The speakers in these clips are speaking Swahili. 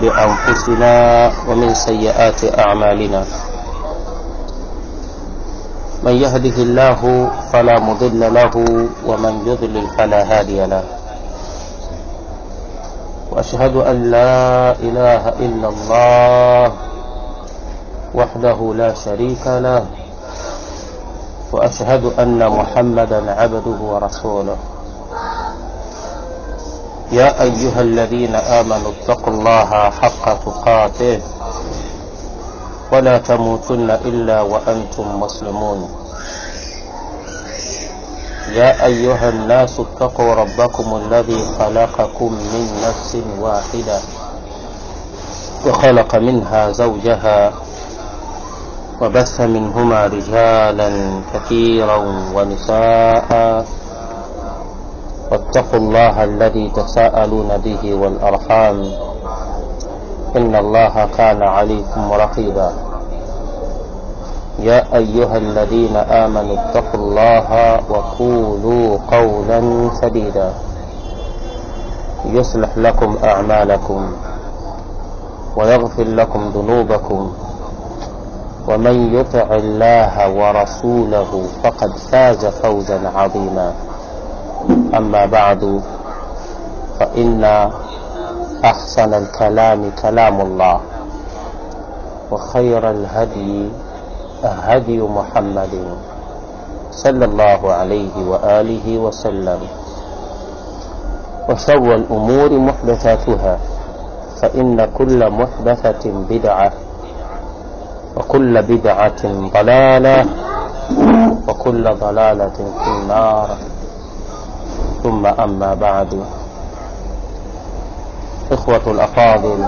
بأنفسنا ومن سيئات أعمالنا من يهده الله فلا مضل له ومن يضلل فلا هادي له وأشهد أن لا إله إلا الله وحده لا شريك له وأشهد أن محمدا عبده ورسوله يا أيها الذين آمنوا اتقوا الله حق تقاته ولا تموتن إلا وأنتم مسلمون يا أيها الناس اتقوا ربكم الذي خلقكم من نفس واحدة وخلق منها زوجها وبث منهما رجالا كثيرا ونساء واتقوا الله الذي تساءلون به والأرحام إن الله كان عليكم رقيبا يا أيها الذين آمنوا اتقوا الله وقولوا قولا سديدا يصلح لكم أعمالكم ويغفر لكم ذنوبكم ومن يطع الله ورسوله فقد فاز فوزا عظيما أما بعد فإن أحسن الكلام كلام الله وخير الهدي هدي محمد صلى الله عليه وآله وسلم وشر الأمور محدثاتها فإن كل محدثة بدعة وكل بدعة ضلالة وكل ضلالة في النار ثم أما بعد إخوة الأفاضل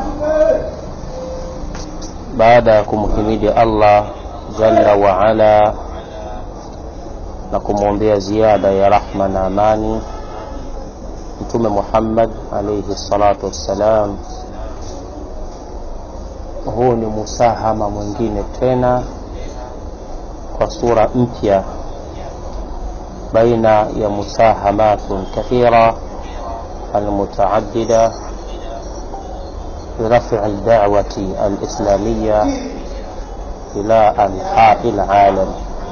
baada ya kumhimidi Allah jalla wa ala na kumwombea ziada ya rahma na amani Mtume Muhammad alayhi salatu wassalam, huu ni musahama mwingine tena kwa sura mpya baina ya musahamatun kathira almutaaddida برفع الدعوة الإسلامية إلى أنحاء العالم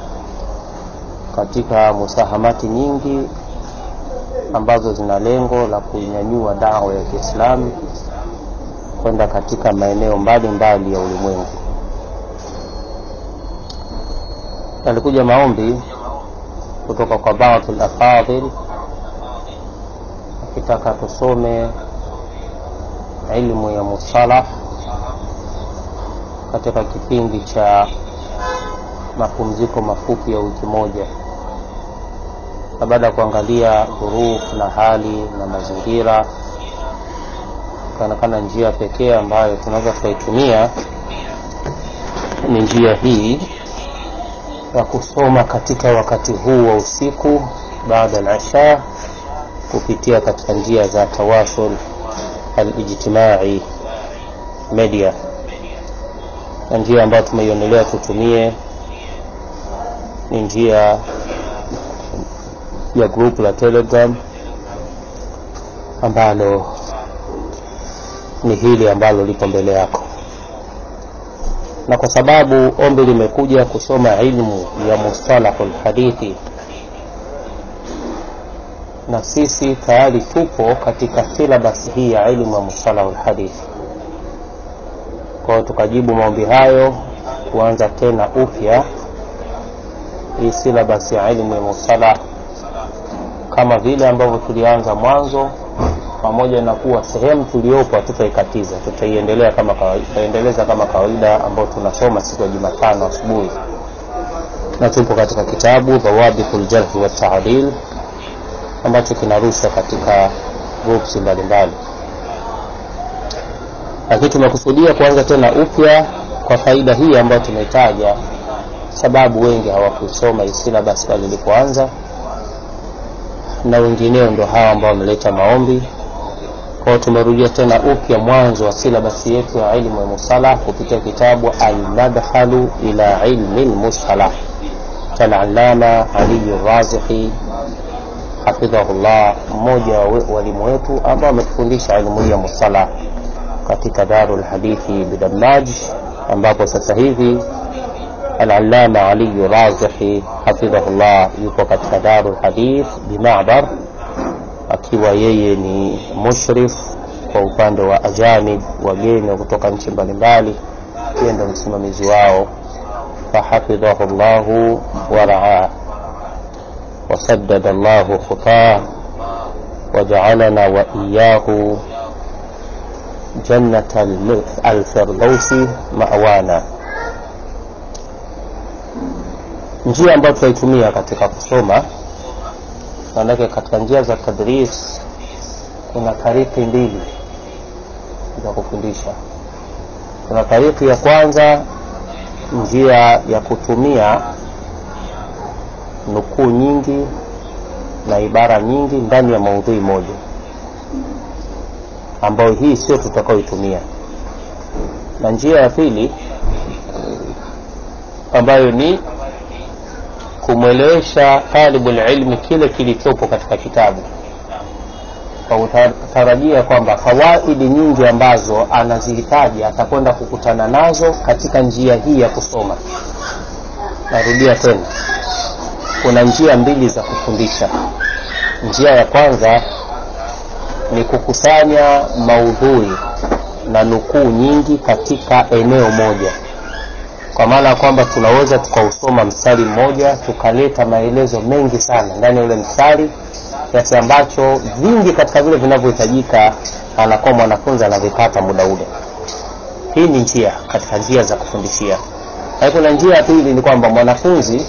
katika musahamati nyingi ambazo zina lengo la kuinyanyua dawa ya Kiislamu kwenda katika maeneo mbalimbali ya ulimwengu. Yalikuja maombi kutoka kwa baadhi al-afadhil akitaka tusome ilmu ya musalah katika kipindi cha mapumziko mafupi ya wiki moja, na baada ya kuangalia dhuruf na hali na mazingira, ikaonekana njia pekee ambayo tunaweza tukaitumia ni njia hii ya kusoma katika wakati huu wa usiku baada al-isha kupitia katika njia za tawasul alijtimai media, na njia ambayo tumeionelea tutumie ni njia ya group la Telegram ambalo ni hili ambalo lipo mbele yako, na kwa sababu ombi limekuja kusoma ilmu ya mustalahul hadithi na sisi tayari tupo katika silabasi hii ya ilmu ya mustalahu lhadithi. Kwa hiyo tukajibu maombi hayo kuanza tena upya hii silabasi ya ilmu ya mustalah kama vile ambavyo tulianza mwanzo, pamoja na kuwa sehemu tuliopo hatutaikatiza, tutaiendelea kama kawaida, tutaendeleza kama kawaida ambayo tunasoma siku ya Jumatano asubuhi, na tupo katika kitabu Dhawabitul Jarhi wa Taadil ambacho kinarushwa katika groups mbalimbali, lakini tumekusudia kuanza tena upya kwa faida hii ambayo tumeitaja, sababu wengi hawakusoma hii syllabus pale ilipoanza, na wengineo ndo hawa ambao wameleta maombi. Kwa hiyo tumerudia tena upya mwanzo wa silabasi yetu ya ilmu ya musalah kupitia kitabu Almadkhalu ila ilmi lmusalah cha Al-Allama Ali Razihi hafidhahullah, mmoja wa walimu wetu ambao ametufundisha elimu hii ya musalah katika Darul Hadithi Bidamaj, ambapo sasa hivi Al-Allama Ali Razihi hafidhahullah yupo katika Darul Hadith Bimabar, akiwa yeye ni mushrif kwa upande wa ajanib, wageni kutoka nchi mbalimbali, yeye ndo msimamizi wao. Fahafidhahu llahu waraah wasaddada llahu khutah wajaalana wa iyahu jannata alfirdausi mawana. Njia ambayo tunaitumia katika kusoma, maanake katika njia za tadris kuna tariki mbili za kufundisha. Kuna tariki ya kwanza, njia ya kutumia nukuu nyingi na ibara nyingi ndani ya maudhui moja, ambayo hii sio tutakaoitumia, na njia ya pili ambayo ni kumwelewesha talibul ilmi kile kilichopo katika kitabu kwa kutarajia kwamba fawaidi nyingi ambazo anazihitaji atakwenda kukutana nazo katika njia hii ya kusoma. Narudia tena, kuna njia mbili za kufundisha. Njia ya kwanza ni kukusanya maudhui na nukuu nyingi katika eneo moja, kwa maana ya kwamba tunaweza tukausoma mstari mmoja tukaleta maelezo mengi sana ndani ya ule mstari kiasi ambacho vingi katika vile vinavyohitajika anakuwa mwanafunzi anavipata muda ule. Hii ni njia katika njia za kufundishia. Lakini kuna njia ya pili ni kwamba mwanafunzi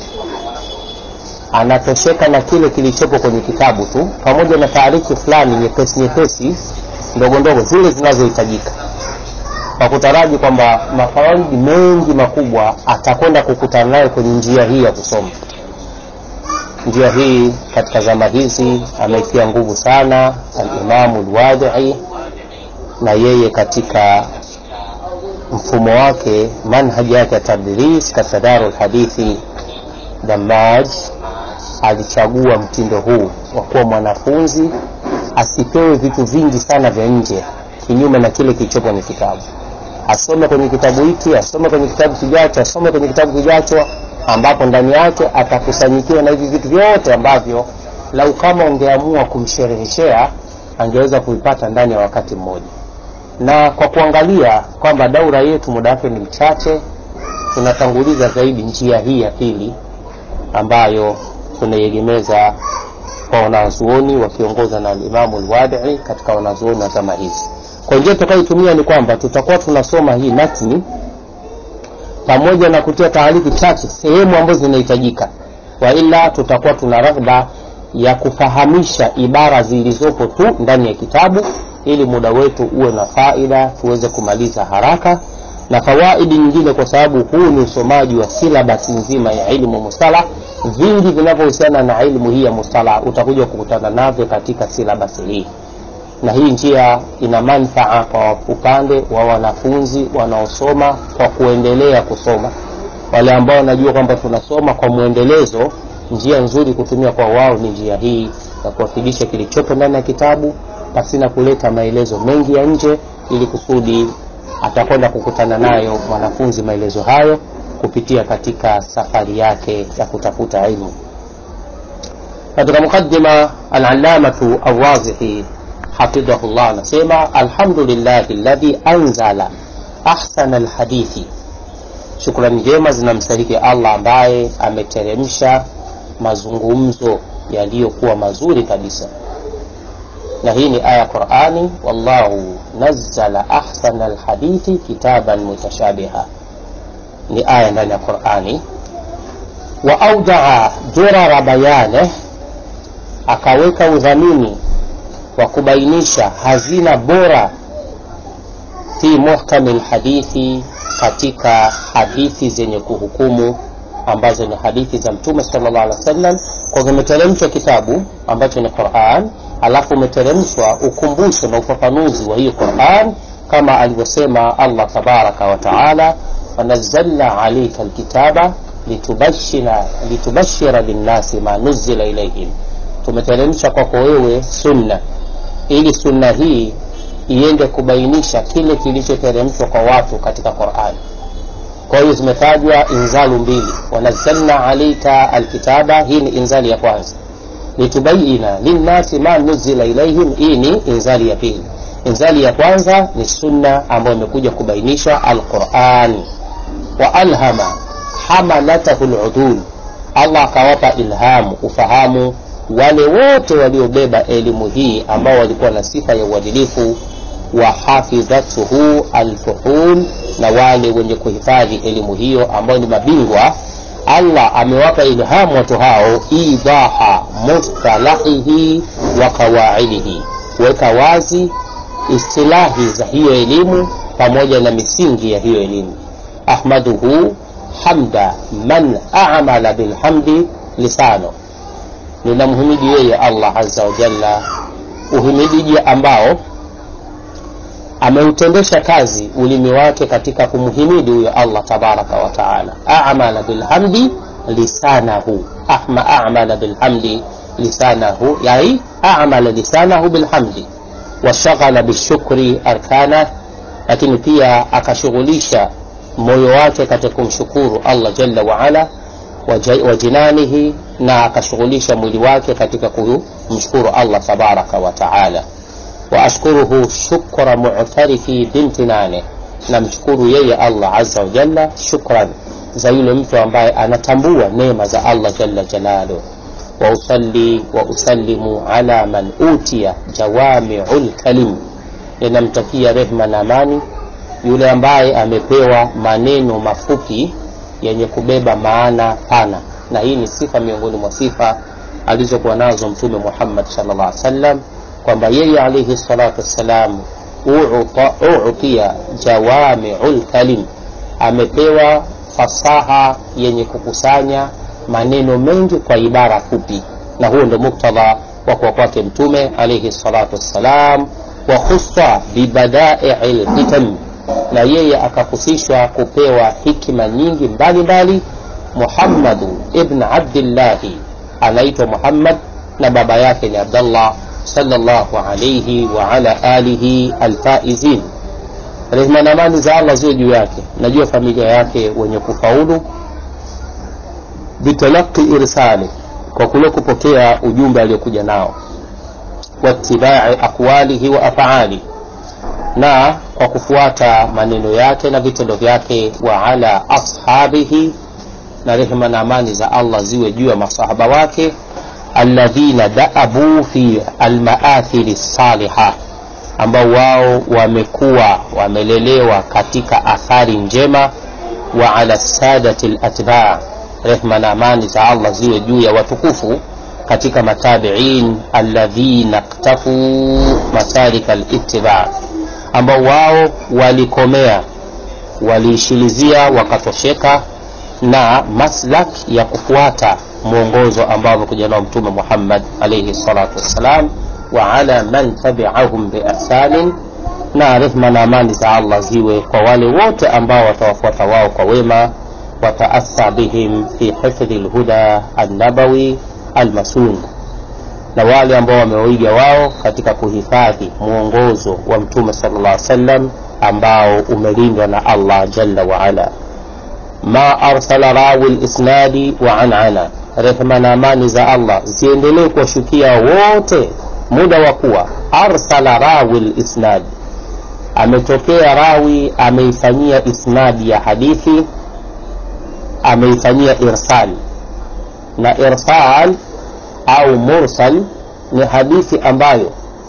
anatosheka na kile kilichopo kwenye kitabu tu, pamoja na taarifu fulani nyepesi nyepesi ndogo ndogo zile zinazohitajika, kwa kutaraji kwamba mafawaidi mengi makubwa atakwenda kukutana nayo kwenye njia hii ya kusoma. Njia hii katika zama hizi ameitia nguvu sana Alimamu Alwadii, na yeye katika mfumo wake, manhaji yake ya tadris katika Darul Hadithi Damaj, alichagua mtindo huu wa kuwa mwanafunzi asipewe vitu vingi sana vya nje, kinyume na kile kilichopo kwenye kitabu. Asome kwenye kitabu hiki, asome kwenye kitabu kijacho, asome kwenye kitabu kijacho ambapo ndani yake atakusanyikiwa na hivi vitu vyote ambavyo lau kama ungeamua kumshereheshea angeweza kuipata ndani ya wakati mmoja. Na kwa kuangalia kwamba daura yetu muda wake ni mchache, tunatanguliza zaidi njia hii ya pili ambayo tunaiegemeza kwa wanazuoni wakiongozwa na Alimamu Alwadii katika wanazuoni wa zama hizi. Kwa njia tutakayoitumia ni kwamba tutakuwa tunasoma hii matni pamoja na kutia taarifu chache sehemu ambazo zinahitajika, wa ila tutakuwa tuna raghba ya kufahamisha ibara zilizopo tu ndani ya kitabu, ili muda wetu uwe na faida, tuweze kumaliza haraka na fawaidi nyingine, kwa sababu huu ni usomaji wa silabasi nzima ya ilmu mustalah. Vingi vinavyohusiana na ilmu hii ya mustalah utakuja kukutana navyo katika silabasi hii na hii njia ina manfaa kwa upande wa wanafunzi wanaosoma kwa kuendelea kusoma. Wale ambao wanajua kwamba tunasoma kwa mwendelezo, njia nzuri kutumia kwa wao ni njia hii ya kuwakilisha kilichopo ndani ya kitabu pasina kuleta maelezo mengi ya nje, ili kusudi atakwenda kukutana nayo mwanafunzi maelezo hayo kupitia katika safari yake ya kutafuta ilmu. Katika mukaddima, al-allamatu Awazihi hafidhahullah anasema alhamdulillahi alladhi anzala ahsana alhadithi, shukrani njema zinamstahiki Allah ambaye ameteremsha mazungumzo yaliyokuwa mazuri kabisa. Na hii ni aya Qur'ani, wallahu nazzala ahsana alhadithi kitaban mutashabiha, ni aya ndani ya Qur'ani. Wa audaa durara bayaneh, akaweka udhamini wa kubainisha hazina bora fi muhkami lhadithi, katika hadithi zenye kuhukumu ambazo ni hadithi za Mtume sallallahu alaihi wasallam, kwa zimeteremshwa kitabu ambacho ni Qur'an, alafu umeteremshwa ukumbusho na ufafanuzi wa hiyo Qur'an kama alivyosema Allah tabaraka wa taala, wanazzalna alayka alkitaba litubashira litubashira linnasi ma nuzila ilayhim, tumeteremsha kwako wewe sunna ili sunna hii iende kubainisha kile kilichoteremshwa kwa watu katika qurani kwa hiyo zimetajwa inzalu mbili wanazalna alaika alkitaba hii ni inzali ya kwanza litubayina linnasi ma nuzila ilaihim hii ni inzali ya pili inzali ya kwanza ni sunna ambayo imekuja kubainisha alquran wa alhama hamalatahu ludul allah akawapa ilhamu ufahamu wale wote waliobeba elimu hii ambao walikuwa na sifa ya uadilifu wa hafidhatuhu alfuhul na wale wenye kuhifadhi elimu hiyo ambao ni mabingwa allah amewapa ilhamu watu hao idaha mustalahihi wa qawaidihi kuweka wazi istilahi za hiyo elimu pamoja na misingi ya hiyo elimu ahmaduhu hamda man amala bilhamdi lisano ninamhimidi yeye allah aza wajalla uhimidiji ambao ameutendesha kazi ulimi wake katika kumhimidi huyo allah tabaraka wataala amala bilhamdi lisanahu ahma amala bilhamdi lisanahu yani amala lisanahu bilhamdi washaghala bishukri arkana lakini pia akashughulisha moyo wake katika kumshukuru allah jalla waala wa jinanihi na akashughulisha mwili wake katika kumshukuru allah tabaraka wataala waashkuruhu shukra mutarifi bimtinane namshukuru yeye allah aza wajalla shukran za yule mtu ambaye anatambua neema za allah jalla jalaluh wausalli wausallimu ala man utiya jawamiu lkalim ninamtakia rehma na amani yule ambaye amepewa maneno mafupi yenye kubeba maana pana na hii ni sifa miongoni mwa sifa alizokuwa nazo mtume muhammad salllah alih wasallam kwamba yeye alaihi salatu wassalam utia jawamiu lkalim amepewa fasaha yenye kukusanya maneno mengi kwa ibara fupi na huo ndo muktadha wa kuwa kwake mtume alaihi salatu wassalam wa khusa bibadai lhikam na yeye akahusishwa kupewa hikma nyingi mbalimbali muhammadu ibn abdillahi anaitwa muhammad na baba yake ni abdallah salllahu alaihi waala alihi alfaizin rehma na amani za allah ziwe juu yake najua familia yake wenye kufaulu bitalaqi irsali kwa kule kupokea ujumbe aliyokuja nao waitibai aqwalihi wa afaali na kwa kufuata maneno yake na vitendo vyake wa ala ashabihi na rehema na amani za allah ziwe juu ya masahaba wake alladhina daabu fi almaathiri saliha ambao wao wamekuwa wamelelewa katika athari njema wa ala sadati latbaa rehma na amani za allah ziwe juu ya watukufu katika matabiin alladhina ktafuu masarika litibaa ambao wao walikomea waliishilizia wakatosheka na maslak ya kufuata mwongozo ambao amekuja nao mtume muhammad alaihi salatu wassalam wa ala man tabiahum biihsanin na rehma na amani za allah ziwe kwa wale wote ambao watawafuata wao kwa wema wataasa bihim fi hifdhi lhuda annabawi almasun na wale ambao wamewaiga wao katika kuhifadhi mwongozo wa mtume sala llah sallam ambao umelindwa na allah jalla waala ma arsala rawi lisnadi wa anana rehma na amani za allah ziendelee kuwashukia wote muda wa kuwa arsala rawi lisnadi ametokea rawi ameifanyia isnadi ya hadithi ameifanyia irsal na irsal au mursal ni hadithi ambayo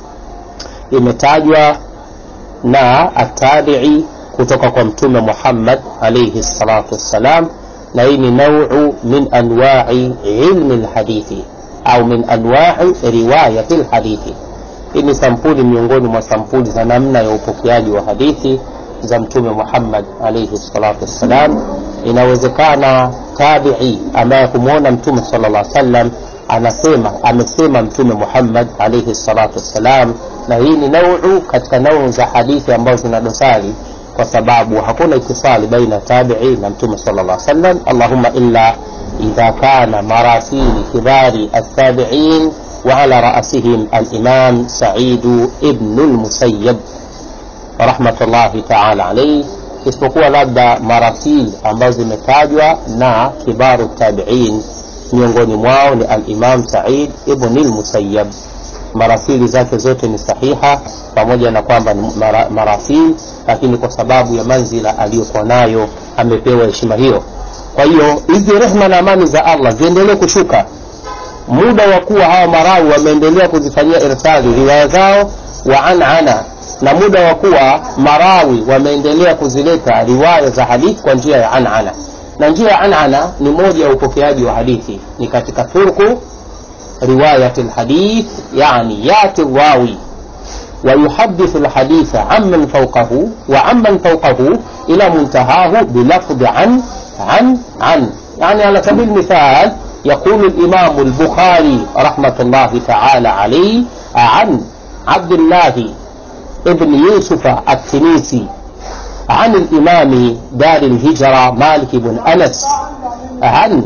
imetajwa na atabii kutoka kwa mtume muhammad alaihi salatu wassalam na hii ni nauu min anwai ilmi lhadithi au min anwai riwayati lhadithi hii ni sampuli miongoni mwa sampuli za namna ya upokeaji wa hadithi za mtume muhammad alaihi salatu wassalam inawezekana tabii ambaye kumwona mtume sala llah sallam anasema amesema mtume muhammad alaihi salatu wassalam na hii ni nauu katika nauu za hadithi ambazo zina dosari kwa sababu hakuna itisali baina tabii na mtume sala llah sallam allahuma illa idha kana marasili kibari altabiin وعلى رأسهم الإمام سعيد ابن المسيب rahmatullahi taala alaihi isipokuwa labda marasil ambazo zimetajwa na kibaru tabiin miongoni mwao ni alimam said ibni lmusayab marasili zake zote ni sahiha pamoja na kwamba ni mara, marasil lakini kwa sababu ya manzila aliyokuwa nayo amepewa heshima hiyo kwa hiyo hizi rehma na amani za allah ziendelee kushuka muda wa kuwa hawa marawi wameendelea kuzifanyia irsali riwaya zao wa anana na muda wa kuwa marawi wameendelea kuzileta riwaya za hadithi kwa njia ya anana na njia ya anana ni moja ya upokeaji wa hadithi ni katika turku riwayat lhadith yani yati rawi ويحدث الحديث عمن فوقه وعمن فوقه إلى منتهاه بلفظ عن عن عن يعني على سبيل المثال يقول الإمام البخاري رحمة الله تعالى عليه عن عبد الله ابن يوسف التنيسي عن الإمام دار الهجرة مالك بن أنس عن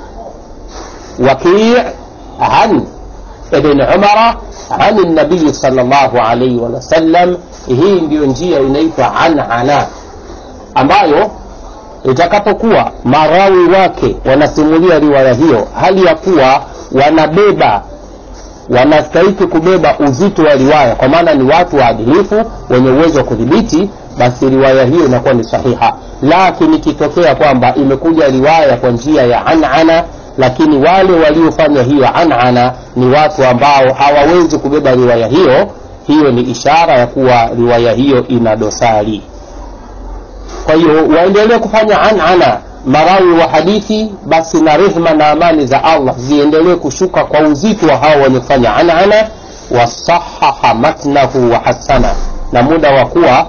وكيع عن ابن عمر عن النبي صلى الله عليه وسلم hii ndiyo njia inaitwa anana ambayo itakapokuwa marawi wake wanasimulia riwaya hiyo hali ya kuwa wanabeba wanastahiki kubeba uzito wa riwaya kwa maana ni watu waadilifu wenye uwezo wa kudhibiti basi riwaya hiyo inakuwa ni sahiha lakini ikitokea kwamba imekuja riwaya kwa njia ya anana lakini wale waliofanya hiyo anana ni watu ambao hawawezi kubeba riwaya hiyo hiyo ni ishara ya kuwa riwaya hiyo ina dosari kwa hiyo waendelee kufanya anana marawi wa hadithi basi na rehma na amani za allah ziendelee kushuka kwa uzito wa hao wenye kufanya anana wasahaha matnahu wa hasana na muda wa kuwa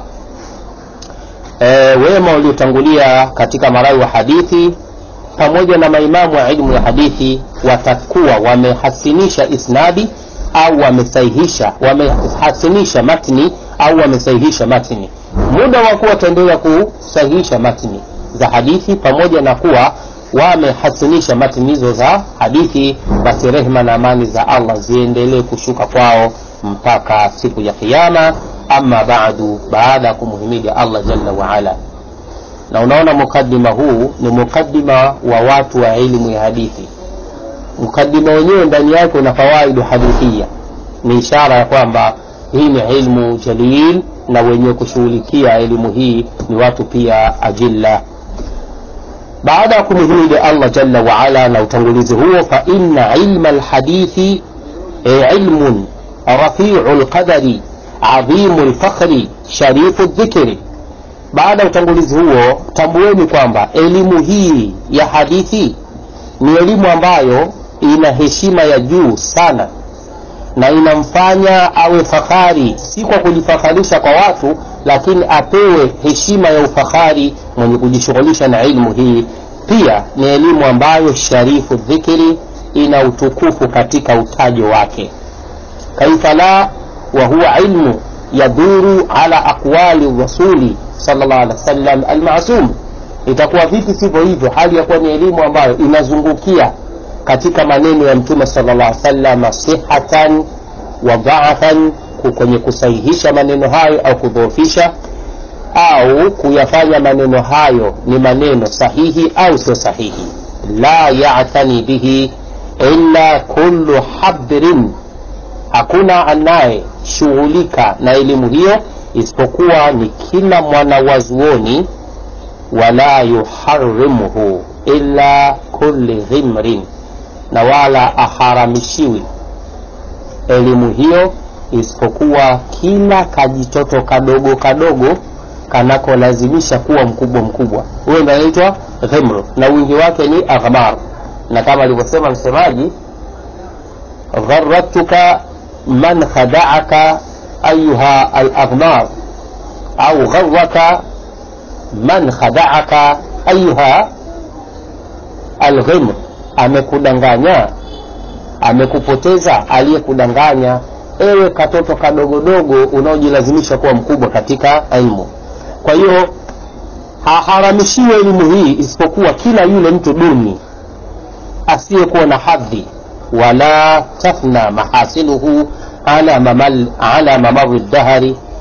e, wema waliotangulia katika marawi wa hadithi pamoja na maimamu wa ilmu ya hadithi watakuwa wamehasinisha isnadi au wamesahihisha wamehasinisha matni au wamesahihisha matni muda wa kuwa wataendelea kusahihisha matni za hadithi pamoja na kuwa wamehasinisha matni hizo za hadithi basi rehma na amani za allah ziendelee kushuka kwao mpaka siku ya kiama ama badu baada ya kumhimidi allah jalla waala na unaona mukadima huu ni mukadima wa watu wa elimu ya hadithi mukadima wenyewe ndani yake una fawaidu hadithia ni ishara ya kwamba hii ni ilmu jalil na wenye kushughulikia elimu hii ni watu pia ajilla baada ya kumhimidi allah jalla waala na utangulizi huo fa inna ilma lhadithi e ilmun rafiu lqadari adhimu lfakhri sharifu ldhikri baada ya utangulizi huo tambueni kwamba elimu hii ya hadithi ni elimu ambayo ina heshima ya juu sana na inamfanya awe fahari si kwa kujifakharisha kwa watu lakini apewe heshima ya ufahari mwenye kujishughulisha na ilmu hii pia ni elimu ambayo sharifu dhikiri ina utukufu katika utajo wake kaifa la wa huwa ilmu yadhuru ala aqwali rasuli sallallahu alaihi wasallam almasum itakuwa vipi sivyo hivyo hali ya kuwa ni elimu ambayo inazungukia katika maneno ya mtume sallallahu alaihi wasallam sihatan wa dhaafan kwenye kusahihisha maneno hayo au kudhoofisha au kuyafanya maneno hayo ni maneno sahihi au sio sahihi la yatani bihi illa kullu habrin hakuna anayeshughulika na elimu hiyo isipokuwa ni kila mwanawazuoni wala yuharimuhu illa kulli dhimrin na wala aharamishiwi elimu hiyo isipokuwa kila kajitoto kadogo kadogo kanakolazimisha kuwa mkubwa mkubwa huyo ndo anaitwa dhimru na wingi wake ni aghmar na kama alivyosema msemaji gharatuka man khadaaka ayuha alaghmar au gharaka man khadaaka ayuha alghimr amekudanganya amekupoteza aliyekudanganya ewe katoto kadogodogo unaojilazimisha kuwa mkubwa katika ilmu kwa hiyo haharamishiwe elimu hii isipokuwa kila yule mtu duni asiyekuwa na hadhi wala tafna mahasinuhu ala, mamal, ala mamari dahari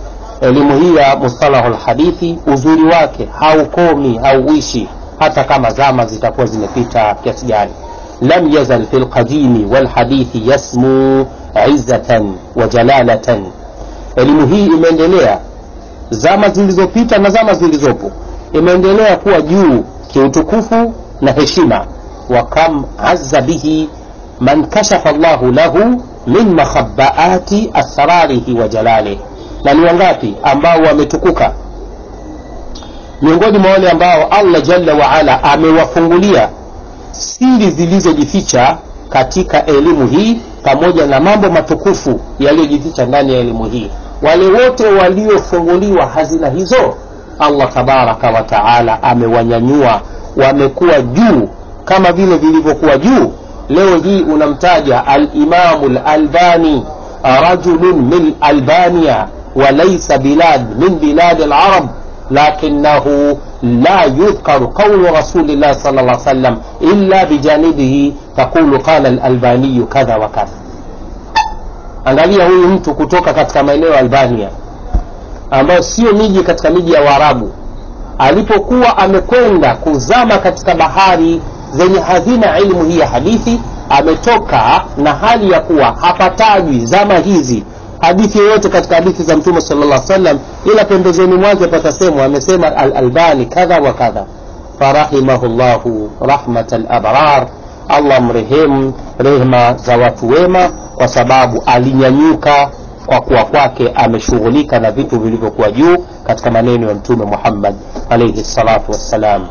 elimu hii ya mustalahu lhadithi uzuri wake haukomi hauishi hata kama zama zitakuwa zimepita kiasi gani lam yazal fi lqadimi walhadithi yasmu izzatan wa jalalatan elimu hii imeendelea zama zilizopita na zama zilizopo imeendelea kuwa juu kiutukufu na heshima wa kam azza bihi man kashafa llahu lahu min makhabaati asrarihi wa jalalih na ni wangapi ambao wametukuka miongoni mwa wale ambao allah jalla waala amewafungulia siri zilizojificha katika elimu hii pamoja na mambo matukufu yaliyojificha ndani ya elimu hii wale wote waliofunguliwa hazina hizo allah tabaraka wa taala amewanyanyua wamekuwa juu kama vile vilivyokuwa juu leo hii unamtaja alimamu lalbani rajulun min albania walaisa bilad min biladi larab lakinahu la yudhkaru qaulu rasulillah sal lla sallam illa bijanibihi taqulu qala lalbaniyu kadha wa kadha angalia huyu mtu kutoka katika maeneo ya albania ambayo sio miji katika miji ya waarabu alipokuwa amekwenda kuzama katika bahari zenye hazina ilmu hii ya hadithi ametoka na hali ya kuwa hapatajwi zama hizi hadithi yoyote katika hadithi za mtume sala salam ila pembezoni mwake patasemwa amesema alalbani kadha wa kadha farahimahu llahu rahmata labrar allah mrehemu rehma za watu wema kwa sababu alinyanyuka kwa kuwa kwake ameshughulika na vitu vilivyokuwa juu katika maneno ya mtume muhammad alaihi salatu wassalam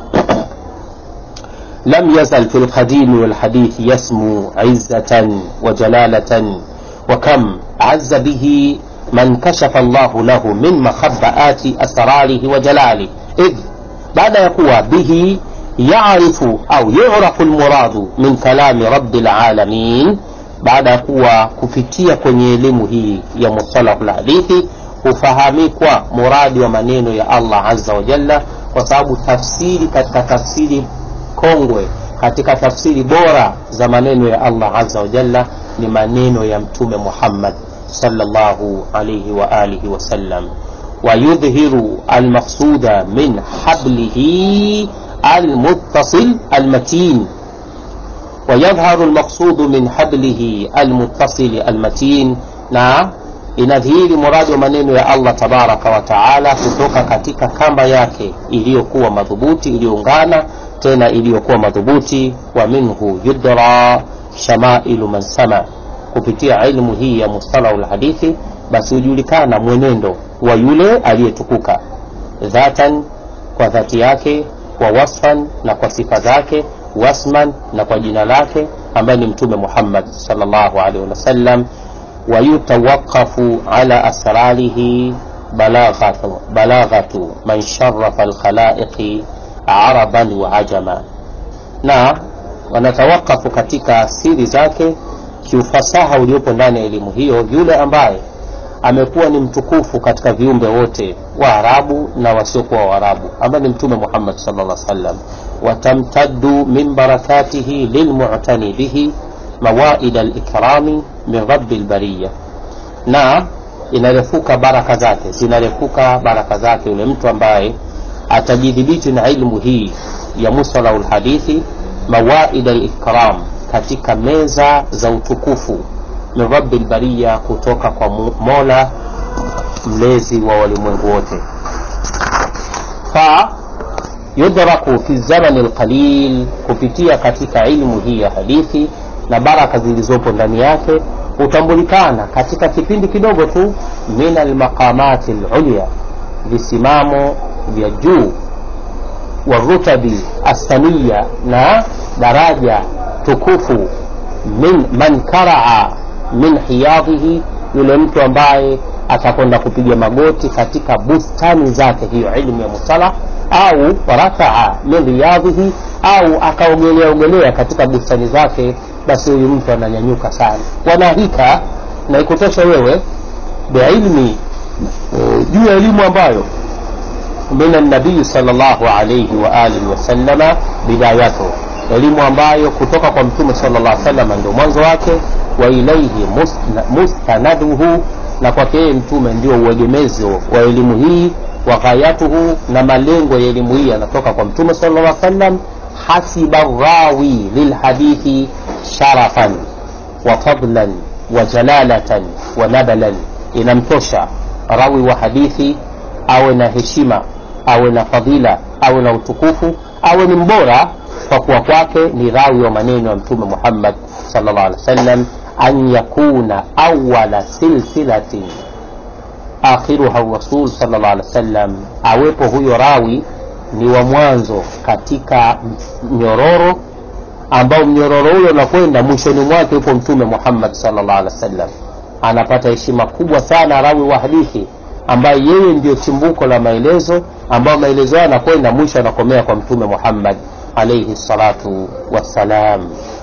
لم يزل في القديم والحديث يسمو عزة وجلالة وكم عز به من كشف الله له من مخبآت أسراره وجلاله إذ بعد يقوى به يعرف أو يعرف المراد من كلام رب العالمين baada ya kuwa kupitia kwenye elimu hii ya mustalahu lhadithi hufahamikwa muradi wa maneno ya allah aza wajalla kwa sababu tafsiri katika tafsiri kongwe katika tafsiri bora za maneno ya allah aza wajalla ni maneno ya mtume muhammad salllahu alaihi waalihi wasallam wayudhiru almaqsuda min hablihi almuttasil almatin ويظهر المقصود من حبله المتصل المتين na inadhihiri muradi wa maneno ya allah tabaraka wa taala kutoka katika kamba yake iliyokuwa madhubuti iliyoungana tena iliyokuwa madhubuti wa minhu yudra shamailu man sama kupitia ilmu hii ya mustalahu lhadithi basi hujulikana mwenendo wa yule aliyetukuka dhatan kwa dhati yake wa wasfan na kwa sifa zake wasman na kwa jina lake ambaye ni mtume muhammad salllahu alaihi wasallam wayutawaqafu ala asrarihi balaghatu, balaghatu man sharafa alkhalaiqi araban wa ajama na wanatawakafu katika siri zake kiufasaha uliopo ndani ya elimu hiyo yule ambaye amekuwa ni mtukufu katika viumbe wote waarabu na wasiokuwa waarabu ambaye ni mtume muhammad salllah sallam watamtaddu min barakatihi lilmutani bihi mawaida likrami min rabi lbariya na inarefuka baraka zake zinarefuka baraka zake yule mtu ambaye atajidhibiti na ilmu hii ya musalahu lhadithi mawaida likram katika meza za utukufu min rabi lbariya kutoka kwa mola mlezi wa walimwengu wote fa yudraku fi zamani lqalil kupitia katika ilmu hii ya hadithi na baraka zilizopo ndani yake hutambulikana katika kipindi kidogo tu min almaqamati lulya visimamo vya juu warutabi assaniya na daraja tukufu min man karaa min hiyadhihi yule mtu ambaye atakwenda kupiga magoti katika bustani zake hiyo ilmu ya mustalah au rakaa min riyadhihi au akaogelea ogelea katika bustani zake basi huyu mtu ananyanyuka sana wanahika na ikutosha wewe biilmi juu ya elimu ambayo min nabii salllahu alaihi waalihi wasalama bidayatu elimu ambayo kutoka kwa mtume sala llah salama ndio mwanzo wake wa ilaihi mustanaduhu na kwake yeye mtume ndio uegemezi wa elimu hii wa ghayatuhu na malengo ya elimu hii yanatoka kwa mtume sala llah sallam hasiba rawi lilhadithi sharafan wa fadlan wa jalalatan wa nabalan inamtosha rawi wa hadithi awe na heshima awe na fadhila awe na utukufu awe ni mbora kwa kuwa kwake ni rawi wa maneno ya mtume muhammad salllah alih wa sallam an yakuna awala silsilatin akhiruha rasul salllah alih wa sallam awepo huyo rawi ni wa mwanzo katika mnyororo ambao mnyororo huyo unakwenda mwishoni mwake yupo mtume muhammad salllah alih wa sallam anapata heshima kubwa sana rawi wa hadithi ambaye yeye ndio chimbuko la maelezo ambayo maelezo hayo anakwenda mwisho anakomea kwa mtume muhammad alaihi salatu wassalam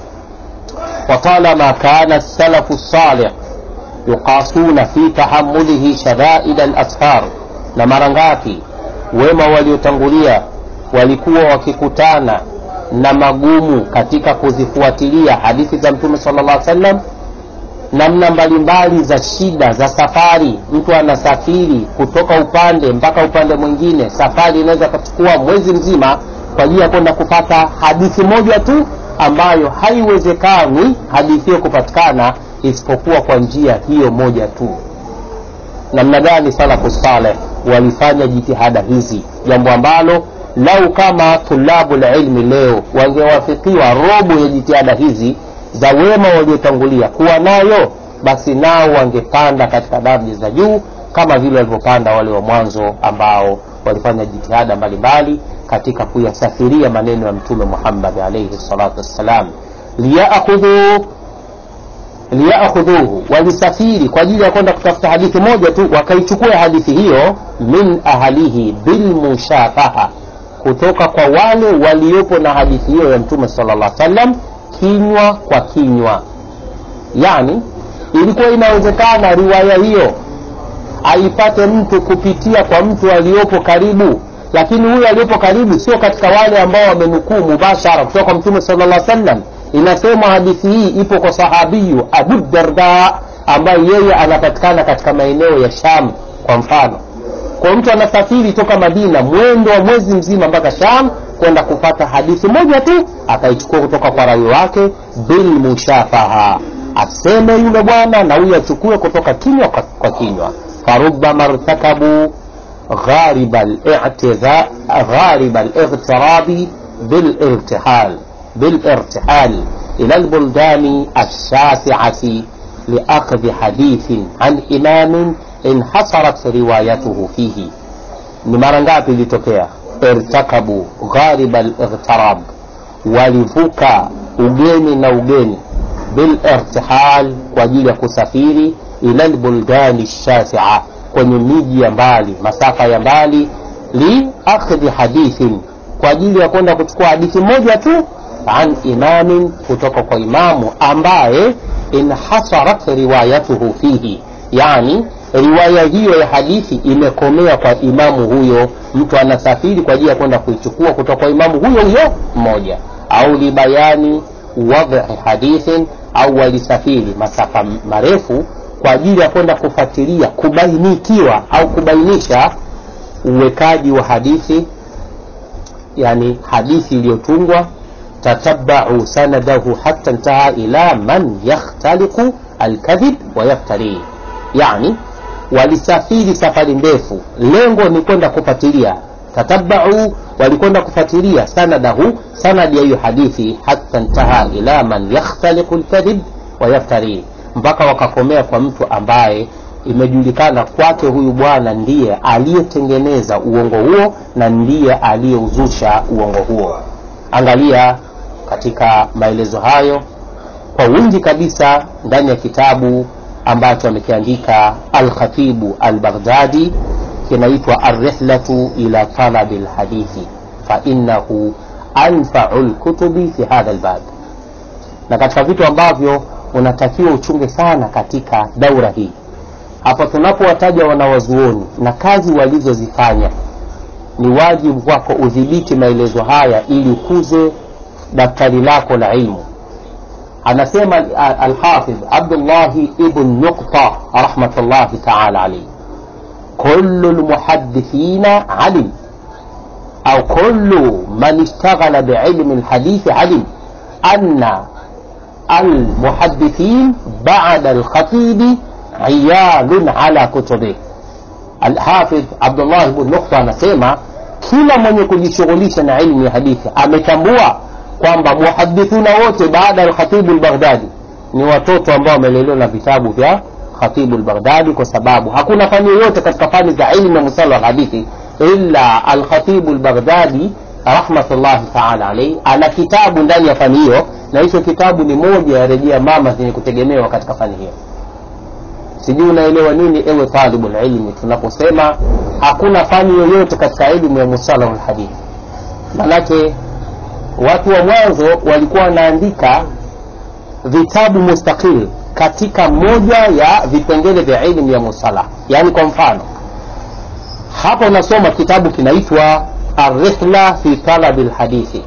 وطالما كان السلف الصالح يقاسون في تحمله شدائد الأسفار na mara ngapi wema waliotangulia walikuwa wakikutana na magumu katika kuzifuatilia hadithi za mtume sala llah sallam namna mbalimbali za shida za safari mtu anasafiri kutoka upande mpaka upande mwingine safari inaweza ikachukua mwezi mzima kwa ajili ya kwenda kupata hadithi moja tu ambayo haiwezekani hadithi hiyo kupatikana isipokuwa kwa njia hiyo moja tu namna gani salafu saleh walifanya jitihada hizi jambo ambalo lau kama tulabu lilmi leo wangewafikiwa robo ya jitihada hizi za wema waliotangulia kuwa nayo basi nao wangepanda katika daraja za juu kama vile walivyopanda wale wa mwanzo ambao walifanya jitihada mbalimbali katika kuyasafiria maneno ya mtume muhammad alaihi salatu wassalam liyakhudhu liyakhudhuhu walisafiri kwa ajili ya kwenda kutafuta hadithi moja tu wakaichukua hadithi hiyo min ahlihi bilmushafaha kutoka kwa wale waliopo na hadithi hiyo ya mtume sala llah sallam kinywa kwa kinywa yani ilikuwa inawezekana riwaya hiyo aipate mtu kupitia kwa mtu aliyopo karibu lakini huyo aliyopo karibu sio katika wale ambao wamenukuu mubashara kutoka kwa mtume sala llah sallam inasemwa hadithi hii ipo kwa sahabiyu abu darda ambaye yeye anapatikana katika maeneo ya sham kwa mfano kwa mtu anasafiri toka madina mwendo wa mwezi mzima mpaka sham kwenda kupata hadithi moja tu akaichukua kutoka kwa rawi wake bilmushafaha aseme yule bwana na huyo achukue kutoka kinywa kwa, kwa kinywa farubama rtakabu غارب الاغتراب بالارتحال بالارتحال إلى البلدان الشاسعة لأخذ حديث عن إمام انحصرت روايته فيه ni mara ngapi ilitokea irtakabu ghariba lightarab walivuka ugeni na ugeni bilirtihal kwa ajili ya kusafiri ila lbuldani shasia kwenye miji ya mbali masafa ya mbali liakhdhi hadithin kwa ajili ya kwenda kuchukua hadithi moja tu an imamin kutoka kwa imamu ambaye inhasarat riwayatuhu fihi yani riwaya hiyo ya hadithi imekomea kwa imamu huyo mtu anasafiri kwa ajili ya kwenda kuichukua kutoka kwa imamu huyo huyo mmoja au libayani wadhi hadithin au walisafiri masafa marefu kwa ajili ya kwenda kufuatilia kubainikiwa au kubainisha uwekaji wa hadithi yani hadithi iliyotungwa tatabau sanadahu hata ntaha ila man yakhtaliqu alkadhib wa yaftari yani walisafiri safari ndefu lengo ni kwenda kufuatilia tatabau walikwenda kufuatilia sanadahu sanadi ya hiyo hadithi hata ntaha ila man yakhtaliqu lkadhib wa yaftari mpaka wakakomea kwa mtu ambaye imejulikana kwake huyu bwana ndiye aliyetengeneza uongo huo na ndiye aliyeuzusha uongo huo angalia katika maelezo hayo kwa wingi kabisa ndani ya kitabu ambacho amekiandika alkhatibu albaghdadi kinaitwa arrihlatu ila talabi lhadithi fainahu anfau lkutubi fi hadha lbab na katika vitu ambavyo unatakiwa uchunge sana katika daura hii hapa tunapowataja wanawazuoni na kazi walizozifanya ni wajibu wako udhibiti maelezo haya ili ukuze daftari lako la ilmu anasema alhafidh abdullahi ibn nukta rahmatullahi taala alaihi kulu lmuhadithina alim au kulu man ishtaghala biilmi lhadithi alim ana المحدثين بعد الخطيب عيال على كتبه الحافظ عبد الله بن نقطة anasema kila mwenye kujishughulisha na ilmu ya hadithi ametambua kwamba muhadithuna wote baada ya khatibu lbaghdadi ni watoto ambao wamelelewa na vitabu vya khatibu lbaghdadi kwa sababu hakuna fani yoyote katika fani za ilmu ya musala walhadithi illa alkhatibu lbaghdadi rahmatullahi taala alaihi ana kitabu ndani ya fani hiyo na hicho kitabu ni moja ya rejea mama zenye kutegemewa katika fani hiyo sijui unaelewa nini ewe talibulilmi tunaposema hakuna fani yoyote katika elimu ya musalahu lhadithi manake watu wa mwanzo walikuwa wanaandika vitabu mustaqil katika moja ya vipengele vya elimu ya musalah yaani kwa mfano hapa unasoma kitabu kinaitwa arrihla fi talabi lhadithi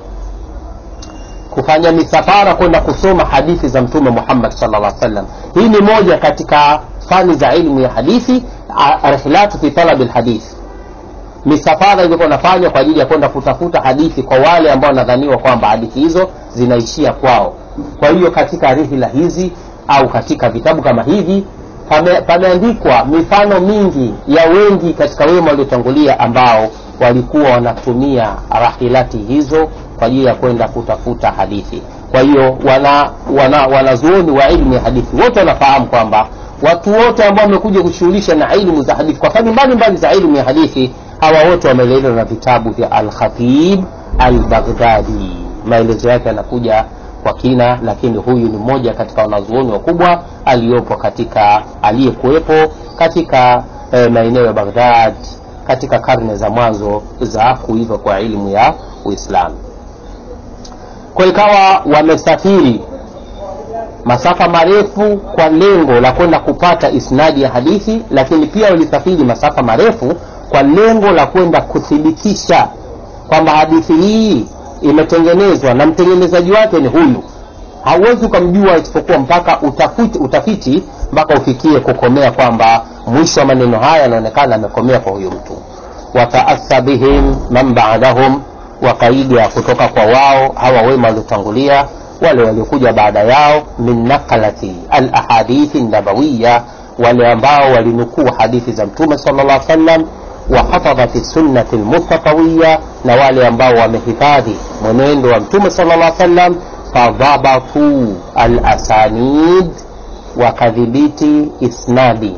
kufanya misafara kwenda kusoma hadithi za mtume muhammad salllah sallam hii ni moja katika fani za ilmu ya hadithi rihlatu fi talabi lhadithi misafara ilikuwa nafanywa kwa ajili ya kwenda kutafuta hadithi kwa wale ambao wanadhaniwa kwamba hadithi hizo zinaishia kwao kwa hiyo katika rihla hizi au katika vitabu kama hivi pameandikwa mifano mingi ya wengi katika wema waliotangulia ambao walikuwa wanatumia rahilati hizo kwa ajili ya kwenda kutafuta hadithi kwa hiyo wanazuoni wana, wana wa ilmu ya hadithi wote wanafahamu kwamba watu wote ambao wamekuja kushughulisha na ilmu za hadithi kwa fani mbalimbali za ilmu ya hadithi hawa wote wamelelewa na vitabu vya alkhatib albaghdadi maelezo yake yanakuja kwa kina lakini huyu ni mmoja katika wanazuoni wakubwa aliyopo katika aliyekuwepo katika eh, maeneo ya baghdad katika karne za mwanzo za kuiva kwa elimu ya uislamu kwa ikawa wamesafiri masafa marefu kwa lengo la kwenda kupata isnadi ya hadithi lakini pia walisafiri masafa marefu kwa lengo la kwenda kuthibitisha kwamba hadithi hii imetengenezwa na mtengenezaji wake ni huyu hauwezi ukamjua isipokuwa mpaka utafiti, utafiti mpaka ufikie kukomea kwamba mwisho wa maneno haya yanaonekana amekomea kwa huyu mtu wataasa bihim man badahum wakaiga kutoka kwa wao hawa wema waliotangulia wale waliokuja baada yao min nakalati alahadithi nabawiya wale ambao walinukuu hadithi za mtume sala llah sallam wahafadhati sunnati lmustafawiya na wale ambao wamehifadhi mwenendo wa mtume sala llah sallam fadhabatu alasanid wakadhibiti isnadi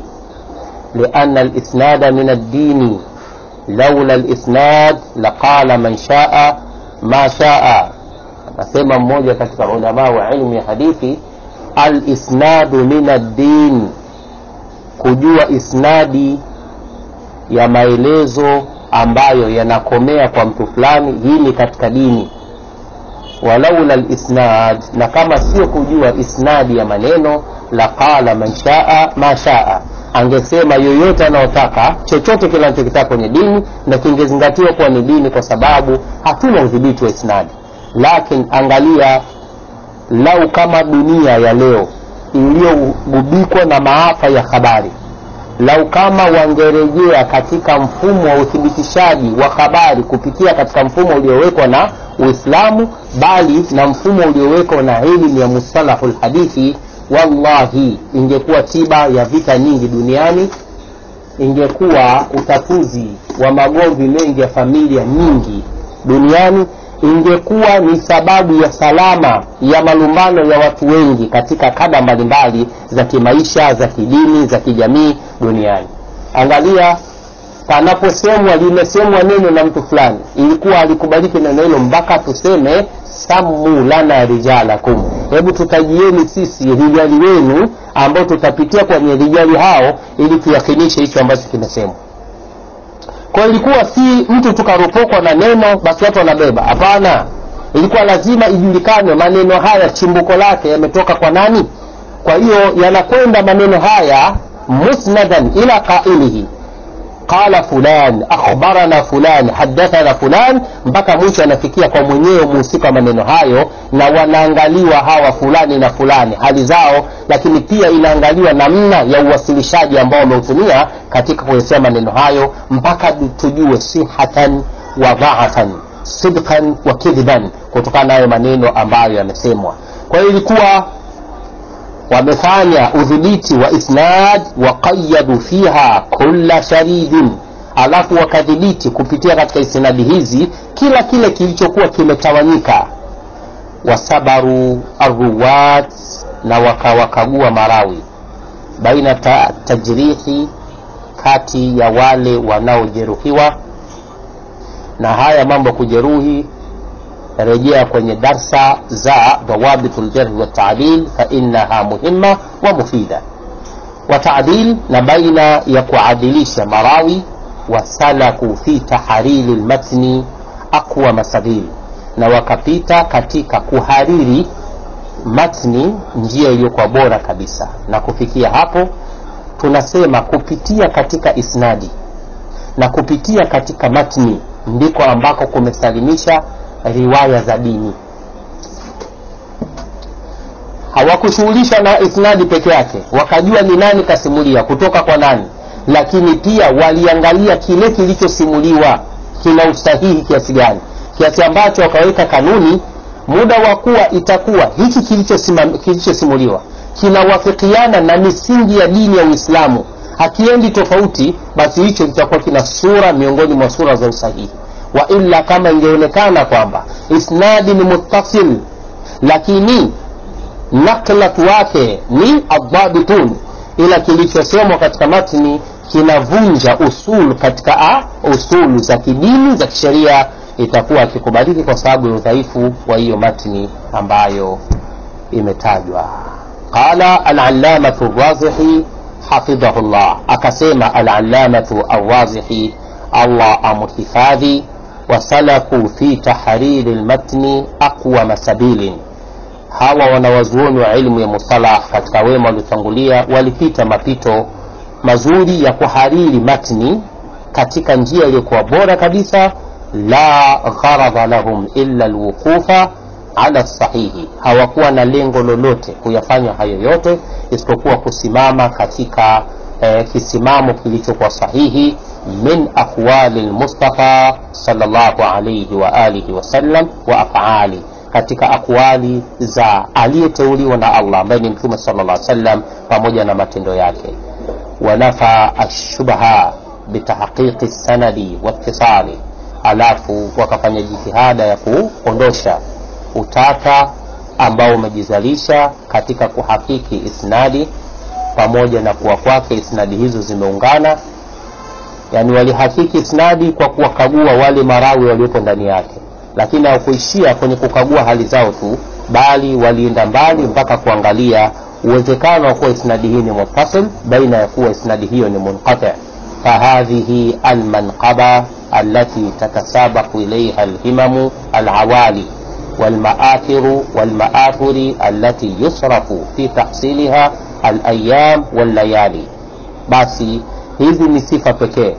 liana lisnada min addini laula lisnad laqala man shaa ma shaa anasema mmoja katika ulamaa wa ilmu ya hadithi alisnadu min addin kujua isnadi ya maelezo ambayo yanakomea kwa mtu fulani hii ni katika dini walaula lisnad na kama sio kujua isnadi ya maneno laqala man shaa ma shaa angesema yoyote anayotaka chochote kile anachokitaka kwenye dini na kingezingatiwa kuwa ni dini kwa sababu hatuna udhibiti wa isnadi lakini angalia lau kama dunia ya leo iliyogubikwa na maafa ya habari lau kama wangerejea katika mfumo wa uthibitishaji wa habari kupitia katika mfumo uliowekwa na uislamu bali na mfumo uliowekwa na elimu ya mustalahu lhadithi wallahi ingekuwa tiba ya vita nyingi duniani ingekuwa utatuzi wa magomvi mengi ya familia nyingi duniani ingekuwa ni sababu ya salama ya malumbano ya watu wengi katika kada mbalimbali za kimaisha za kidini za kijamii duniani angalia panaposemwa limesemwa neno na mtu fulani ilikuwa alikubaliki neno hilo mpaka tuseme samu lana rijalakum hebu tutajieni sisi rijali wenu ambao tutapitia kwenye rijali hao ili tuyakinishe hicho ambacho kimesemwa kwa ilikuwa si mtu tukaropokwa na neno basi watu wanabeba hapana ilikuwa lazima ijulikane maneno haya chimbuko lake yametoka kwa nani kwa hiyo yanakwenda maneno haya musnadan ila qailihi qala fulan akhbarana fulan hadathana fulan mpaka mwisho anafikia kwa mwenyewe muhusika wa maneno hayo na wanaangaliwa hawa fulani na fulani hali zao lakini pia inaangaliwa namna ya uwasilishaji ambao wameutumia katika kuyasema maneno hayo mpaka tujue sihatan wa dhaafan sidqan wa kidhiban kutokana na hayo maneno ambayo yamesemwa kwa hiyo ilikuwa wamefanya udhibiti wa isnad waqayadu fiha kulla sharidin alafu wakadhibiti kupitia katika isnadi hizi kila kile kilichokuwa kimetawanyika wasabaru arruwat na wakawakagua marawi baina ta, tajrihi kati ya wale wanaojeruhiwa na haya mambo ya kujeruhi rejea kwenye darsa za dawabitu ljarhi waltaadil fainaha muhima wa mufida wataadil na baina ya kuadilisha marawi wasalaku fi tahariri lmatni aqwa masabil na wakapita katika kuhariri matni njia iliyokuwa bora kabisa na kufikia hapo tunasema kupitia katika isnadi na kupitia katika matni ndiko ambako kumesalimisha riwaya za dini hawakushughulishwa na isnadi peke yake wakajua ni nani kasimulia kutoka kwa nani lakini pia waliangalia kile kilichosimuliwa kina usahihi kiasi gani kiasi ambacho wakaweka kanuni muda wa kuwa itakuwa hiki kilichosimuliwa kinawafikiana na misingi ya dini ya uislamu hakiendi tofauti basi hicho kitakuwa kina sura miongoni mwa sura za usahihi wa illa kama ingeonekana kwamba isnadi ni muttasil lakini naklatu wake ni adhabitun ila kilichosemwa katika matni kinavunja usul katika a, usulu za kidini za kisheria itakuwa akikubaliki kwa sababu ya udhaifu wa hiyo matni ambayo imetajwa qala alalamatu razihi hafidhahu llah akasema alalamatu arrazihi allah amhifadhi wasalaku fi tahariri lmatni aqwama sabilin hawa wanawazuoni wa ilmu ya mustalah katika wema waliotangulia walipita mapito mazuri ya kuhariri matni katika njia iliyokuwa bora kabisa la gharadha lahum illa lwuqufa ala sahihi hawakuwa na lengo lolote kuyafanya hayo yote isipokuwa kusimama katika eh, kisimamo kilichokuwa sahihi min aqwali lmustafa salllahu alaihi waalihi wasallam wa afali katika akwali za aliyeteuliwa na allah ambaye ni mtume sala llah sallam pamoja na matendo yake wanafa ashubha bitahqiqi sanadi watisali alafu wakafanya jitihada ya kuondosha utata ambao umejizalisha katika kuhakiki isnadi pamoja na kuwa kwake isnadi hizo zimeungana yani walihakiki isnadi kwa kuwakagua wale marawi waliopo ndani yake lakini hawakuishia kwenye kukagua hali zao tu bali walienda mbali mpaka kuangalia uwezekano wa kuwa isnadi hii ni muttasil baina ya kuwa isnadi hiyo ni munqati fahadhihi almanqaba التي تتسابق إليها الهمم العوالي والمآثر والمآثر التي يصرف في تحصيلها الأيام والليالي basi hizi ni sifa pekee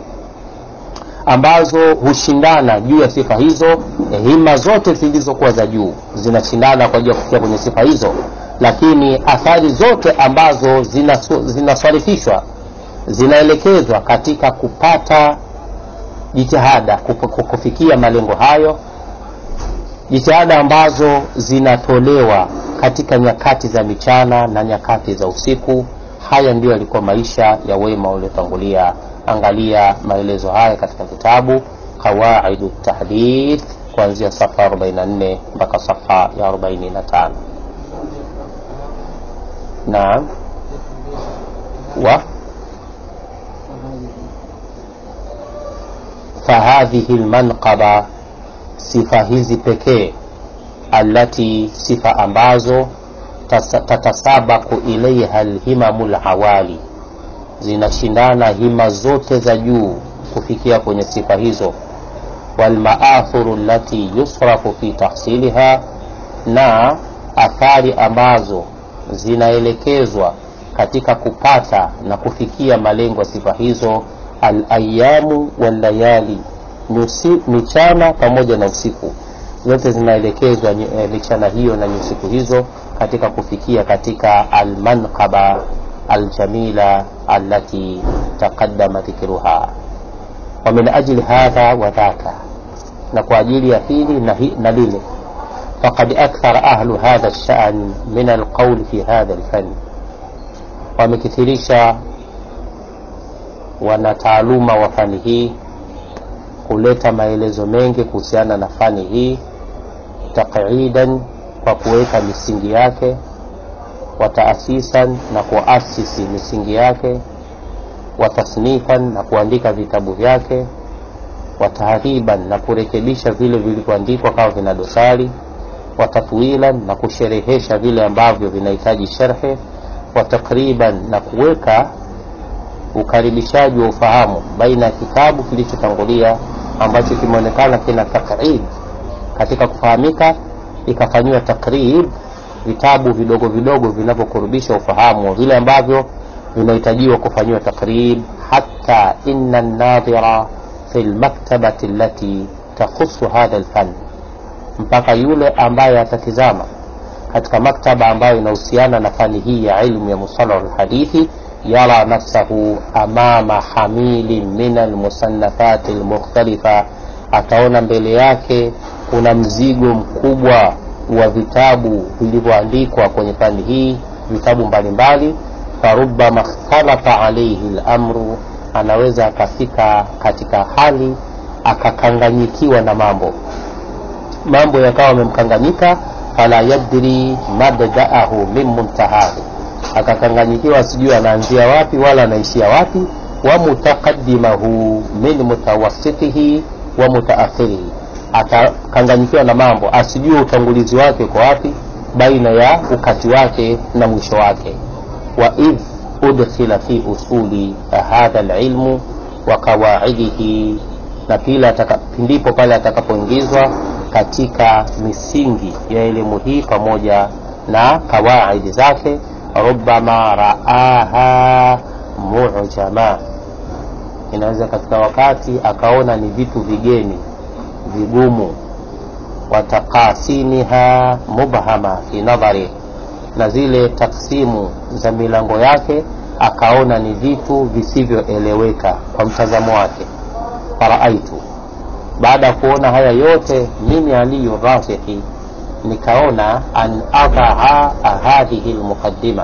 ambazo hushindana juu ya sifa hizo hima zote zilizokuwa za juu zinashindana kwa ajili ya kufikia kwenye sifa hizo lakini athari zote ambazo zinaswarifishwa zinaelekezwa katika kupata jitihada kufikia malengo hayo jitihada ambazo zinatolewa katika nyakati za michana na nyakati za usiku haya ndiyo yalikuwa maisha ya wema waliotangulia angalia maelezo haya katika kitabu qawaidu tahdith kuanzia safa 44 mpaka safa ya 45 naam wa fahadhihi lmanqaba sifa hizi pekee alati sifa ambazo tatasabaku ilaiha lhimamu lhawali zinashindana hima zote za juu kufikia kwenye sifa hizo walmaathuru lati yusrafu fi tahsiliha na athari ambazo zinaelekezwa katika kupata na kufikia malengo ya sifa hizo alayamu wallayali michana pamoja na usiku zote zinaelekezwa e, michana hiyo na nyusiku hizo katika kufikia katika almanqaba aljamila allati taqaddama dhikruha wa min ajli hadha wa dhaka na kwa ajili ya hili na, hi, na lile faqad akthara ahlu hadha lshan min alqauli fi hadha lfani wamekithirisha wanataaluma wa fani hii kuleta maelezo mengi kuhusiana na fani hii taqidan kwa kuweka misingi yake wataasisan na kuasisi misingi yake watasnifan na kuandika vitabu vyake watahriban na kurekebisha vile vilivyoandikwa kama vina dosari watatwilan na kusherehesha vile ambavyo vinahitaji sherhe watakriban na kuweka ukaribishaji wa ufahamu baina ya kitabu kilichotangulia ambacho kimeonekana kina takrib katika kufahamika ikafanyiwa takrib vitabu vidogo vidogo vinavyokurubisha ufahamu wa vile ambavyo vinahitajiwa kufanyiwa takrib hata ina nadhira fi lmaktabati allati takhusu hadha lfan mpaka yule ambaye atatizama katika maktaba ambayo inahusiana na fani hii ya ilmu ya musalahu lhadithi yara nafsahu amama hamili min almusannafati lmukhtalifa ataona mbele yake kuna mzigo mkubwa wa vitabu vilivyoandikwa kwenye fani hii vitabu mbalimbali farubama ikhtalafa alaihi lamru anaweza akafika katika hali akakanganyikiwa na mambo mambo yakawa amemkanganyika fala yadri mabdaahu min muntahahu akakanganyikiwa sijui anaanzia wapi wala anaishia wapi wa mutaqaddimahu min mutawassitihi wa mutaakhirihi atakanganyikiwa na mambo asijue utangulizi wake uko wapi baina ya ukati wake na mwisho wake wa idh udkhila fi usuli hadha lilmu wa qawaidihi na pila ndipo pale atakapoingizwa katika misingi ya elimu hii pamoja na kawaidi zake rubama raaha mujama inaweza katika wakati akaona ni vitu vigeni vigumu watakasiniha mubhama fi nadhari na zile taksimu za milango yake akaona ni vitu visivyoeleweka kwa mtazamo wake faraaitu baada ya kuona haya yote mimi aliyu rafiqi nikaona an adhaa hadhihi lmuqaddima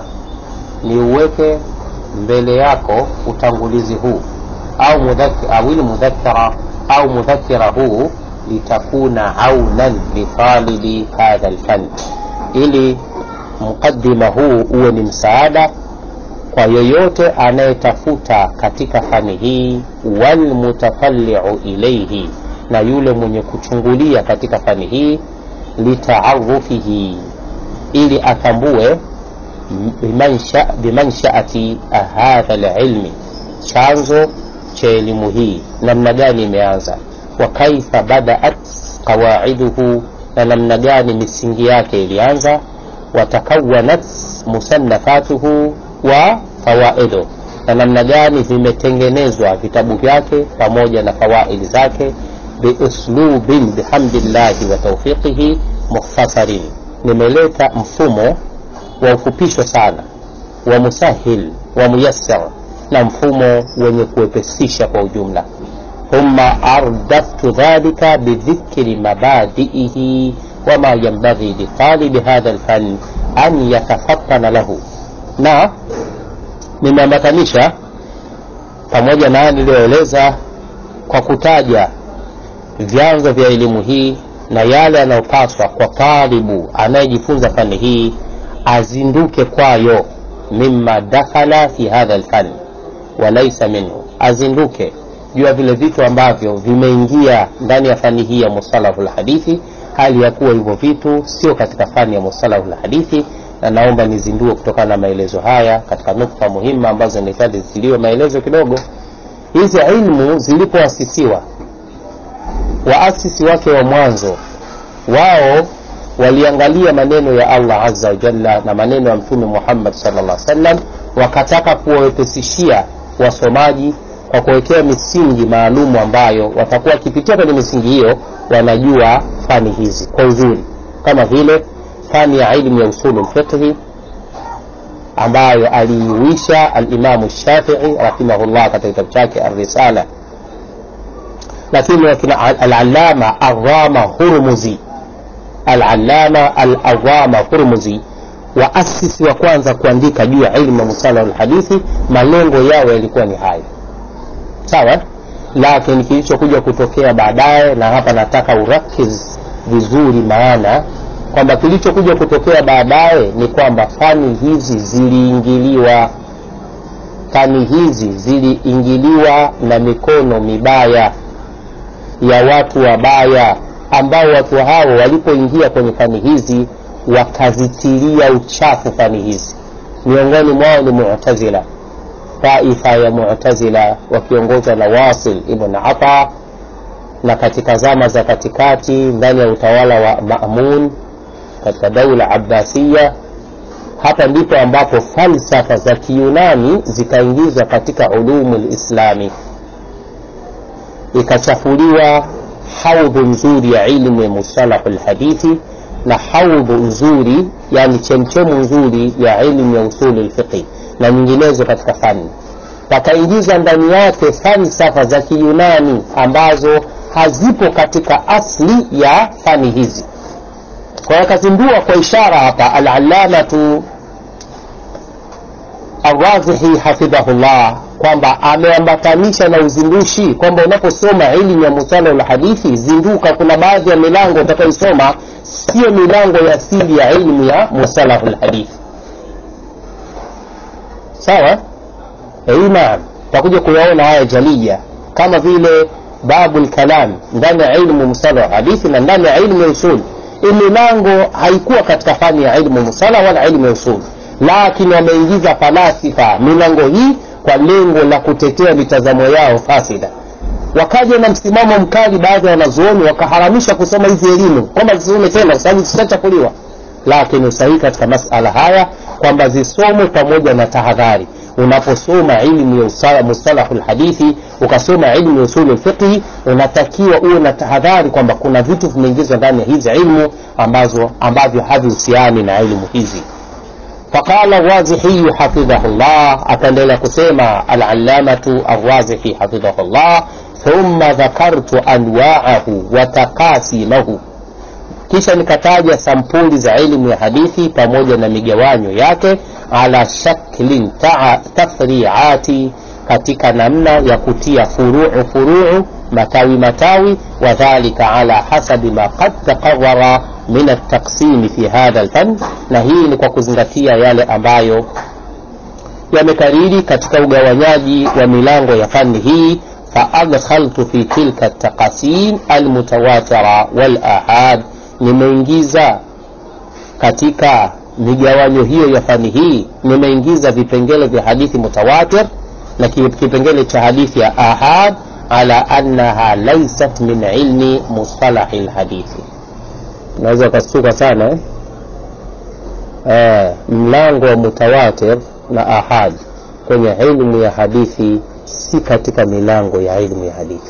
niuweke mbele yako utangulizi huu au awil mudhakara au mudhakira huu litakuna aunan litalibi hadha lfan ili muqaddima huu uwe ni msaada kwa yoyote anayetafuta katika fani hii walmutafalliu ilaihi na yule mwenye kuchungulia katika fani hii litaarufihi ili atambue bimansha, bimanshaati hadha lilmi chanzo cha elimu hii namna gani imeanza wa kaifa badaat qawaiduhu na namna gani misingi yake ilianza watakawanat musannafatuhu wa fawaidu na namna gani vimetengenezwa vitabu vyake pamoja na fawaidi zake biuslubin bihamdillahi wa taufiqihi mukhtasarin nimeleta mfumo wa ufupisho sana wa musahil wa muyassar na mfumo wenye kuwepesisha kwa ujumla thumma ardaftu dhalika bidhikri mabadiihi wama yambaghi litalibi hadha lfan an yatafatana lahu na nimeambatanisha pamoja na haya niliyoeleza kwa kutaja vyanzo vya elimu hii na yale yanayopaswa kwa talibu anayejifunza fani hii azinduke kwayo mima dakhala fi hadha lfani walaisa minhu azinduke juu ya vile vitu ambavyo vimeingia ndani ya fani hii ya mustalahu lhadithi hali ya kuwa hivyo vitu sio katika fani ya mustalahu lhadithi na naomba nizindue kutokana na maelezo haya katika nukta muhimu ambazo nahitaji zitiliwe maelezo kidogo hizi ilmu zilipoasisiwa waasisi wake wa mwanzo wao waliangalia maneno ya allah aza wajalla na maneno ya mtume muhammad salllah sallam wakataka kuwawepesishia wasomaji kwa kuwekea misingi maalumu ambayo watakuwa wakipitia kwenye misingi hiyo wanajua fani hizi kwa uzuri kama vile fani ya ilmu ya usulu lfiqhi ambayo aliiwisha alimamu shafii rahimahullah katika kitabu chake arrisala lakini wakina alalama arama hurmuzi alalama alarama hurmuzi waasisi wa kwanza kuandika juu ya ilmu ya musalahu lhadithi malengo yao yalikuwa ni hayo sawa lakini kilichokuja kutokea baadaye na hapa nataka urakiz vizuri maana kwamba kilichokuja kutokea baadaye ni kwamba fani hizi ziliingiliwa fani hizi ziliingiliwa na mikono mibaya ya watu wabaya ambao watu hao walipoingia kwenye fani hizi wakazitilia uchafu fani hizi miongoni mwao ni mutazila taifa ya mutazila wakiongozwa na wasil ibn ata na katika zama za katikati ndani ya utawala wa mamun katika daula abbasiya hapa ndipo ambapo falsafa za kiyunani zikaingizwa katika ulumu lislami ikachafuliwa haudhu nzuri ya ilmu ya mustalahu lhadithi na haudhu nzuri yani chemchemu nzuri ya ilmu ya usuli lfiqhi na nyinginezo katika fani wakaingiza ndani yake falsafa za kiyunani ambazo hazipo katika asli ya fani hizi kwa akazindua kwa ishara hapa alalamatu arrazihi hafidhahullah kwamba ameambatanisha na uzindushi kwamba unaposoma ilmu ya musalahu lhadithi zinduka kuna baadhi ya milango utakaoisoma sio milango ya asili ya ilmu ya musalahu lhadithi sawa naam takuja kuyaona haya jalia kama vile babu lkalam ndani ya ilmu musalahu hadithi na ndani ya ilmu ya usul hii milango haikuwa katika fani ya ilmu musala wala ilmu ya usul lakini wameingiza falasifa milango hii kwa lengo la kutetea mitazamo yao fasida wakaja na msimamo mkali baadhi ya wanazuoni wakaharamisha kusoma hizi elimu kwamba zisome tena kwa sababu zishachafuliwa lakini usahihi katika masala haya kwamba zisomwe pamoja na tahadhari unaposoma ilmu ya mustalahu lhadithi ukasoma ilmu ya usulu lfiqhi unatakiwa uwe na tahadhari kwamba kuna vitu vimeingizwa ndani ya hizi ilmu ambazo ambavyo havihusiani na ilmu hizi faqala razihiyu hafidhahu llah akaendelea kusema alalamatu arrazihi hafidhahu llah thumma dhakartu anwaahu wa takasimahu kisha nikataja sampuli za elimu ya hadithi pamoja na migawanyo yake ala shaklin tafriati katika namna ya kutia furuu furuu matawi matawi wadhalika ala hasabi ma qad taqarara min altaksimi fi hadha lfan na hii ni kwa kuzingatia yale ambayo yamekariri katika ugawanyaji wa milango ya fani hii faadkhaltu fi tilka taqasim almutawatira walahad nimeingiza katika migawanyo hiyo ya fani hii nimeingiza vipengele vya hadithi mutawatir na kipengele cha hadithi ya ahad ala annaha laysat min ilmi mustalahi lhadithi unaweza ukastuka sana eh? Eh, mlango wa mutawatir na ahad kwenye ilmu ya hadithi si katika milango ya ilmu ya hadithi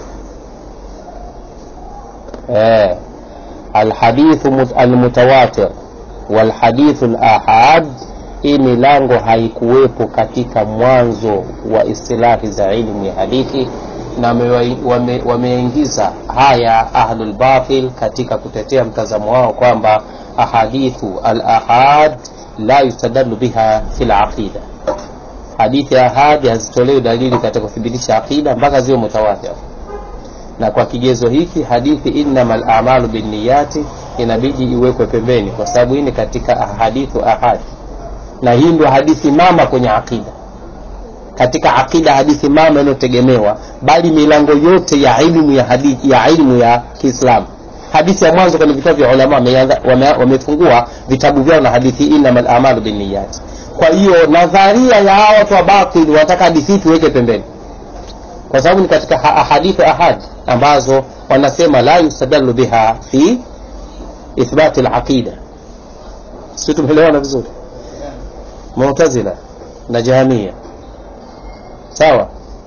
eh, alhadithu almutawatir walhadithu lahad hii milango haikuwepo katika mwanzo wa istilahi za ilmu ya hadithi na wameingiza wame, wame haya ahlulbatil katika kutetea mtazamo wao kwamba ahadithu alahad la yustadalu biha fi laqida hadithi ya ahadi hazitolewi dalili katika kuthibitisha aqida mpaka ziwe mutawatir na kwa kigezo hiki hadithi innama lamalu binniyati inabidi iwekwe pembeni kwa sababu hii ni katika hadithu ahadi na hii ndio hadithi mama kwenye aqida katika aqida hadithi mama inayotegemewa bali milango yote ya ilmu ya hadithi ya ilmu ya kiislamu hadithi ya mwanzo kwenye vitabu vya ulama wamefungua wame vitabu vyao na hadithi innama lamalu binniyati kwa hiyo nadharia ya hawa watu wa batil wanataka hadithi tuweke pembeni kwa sababu ni katika hadithi ahad ambazo wanasema la yustadalu biha fi ithbati laqida si tumeelewana vizuri mutazila na jahamia sawa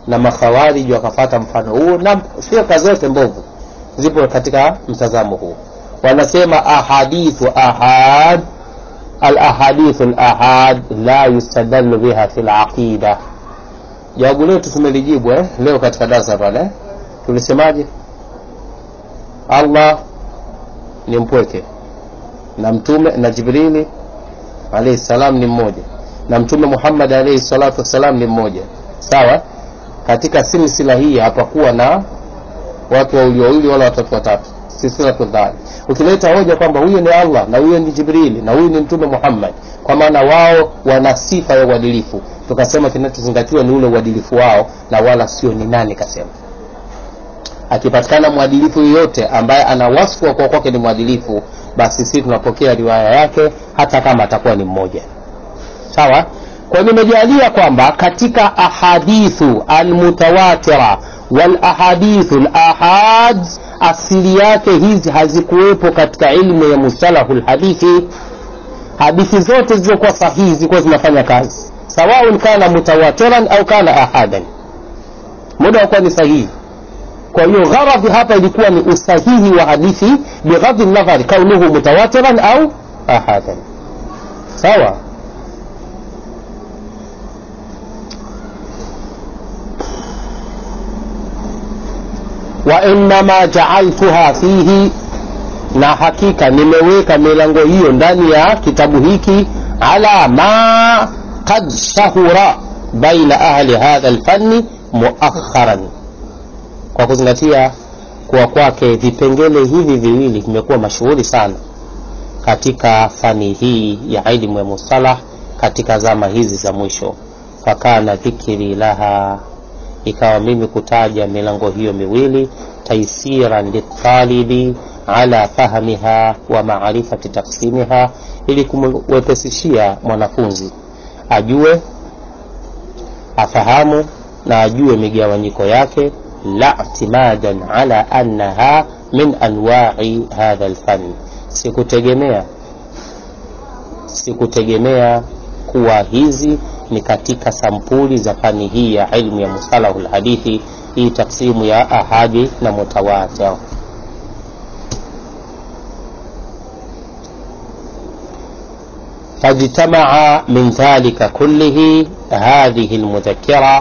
na makhawariji wakafata mfano huo na firka zote mbovu zipo katika mtazamo huu wanasema ahadithu ahad alahadithu lahad la yustadallu biha fi laqida jawabu letu tumelijibu eh? leo katika darasa pale eh? tulisemaje allah ni mpweke na mtume na jibrili alaihi salam ni mmoja na mtume muhammad alaihi salatu wassalam ni mmoja sawa katika silsila hii hapakuwa na watu wawili wawili wala watatu watatu silsilatu dhali ukileta hoja kwamba huyo ni allah na huyo ni jibrili na huyu ni mtume muhammad kwa maana wao wana sifa ya uadilifu tukasema kinachozingatiwa ni ule uadilifu wao na wala sio ni nani kasema akipatikana mwadilifu yoyote ambaye ana wasfu wa kuwa kwake ni mwadilifu basi sisi tunapokea riwaya yake hata kama atakuwa ni mmoja sawa kwa nimejalia kwamba katika ahadithu almutawatira walahadithu lahad asili yake hizi hazikuwepo katika ilmu ya mustalahu lhadithi hadithi zote zilizokuwa sahihi zilikuwa zinafanya kazi sawaun kana mutawatiran au kana ahadan muda wakuwa ni sahihi kwa hiyo gharadhi hapa ilikuwa ni usahihi wa hadithi bighadhi nadhari kaunuhu mutawatiran au ahadan sawa wainama jaaltuha fihi na hakika nimeweka milango hiyo ndani ya kitabu hiki ala ma qad shahura baina ahli hadha lfanni muakharan kwa kuzingatia kuwa kwake vipengele hivi viwili vimekuwa mashuhuri sana katika fani hii ya ilmu ya mustalah katika zama hizi za mwisho fakana dhikri laha ikawa mimi kutaja milango hiyo miwili taisiran litalibi ala fahmiha wa maarifati taksimiha ili kumwepesishia mwanafunzi ajue afahamu na ajue migawanyiko yake la i'timadan ala annaha min anwa'i hadha alfan sikutegemea sikutegemea kuwa hizi ni katika sampuli za fani hii ya ilmu ya mustalahu lhadithi hii taksimu ya ahadi na mutawatir fajtamaa min dhalika kullihi hadhihi lmudhakira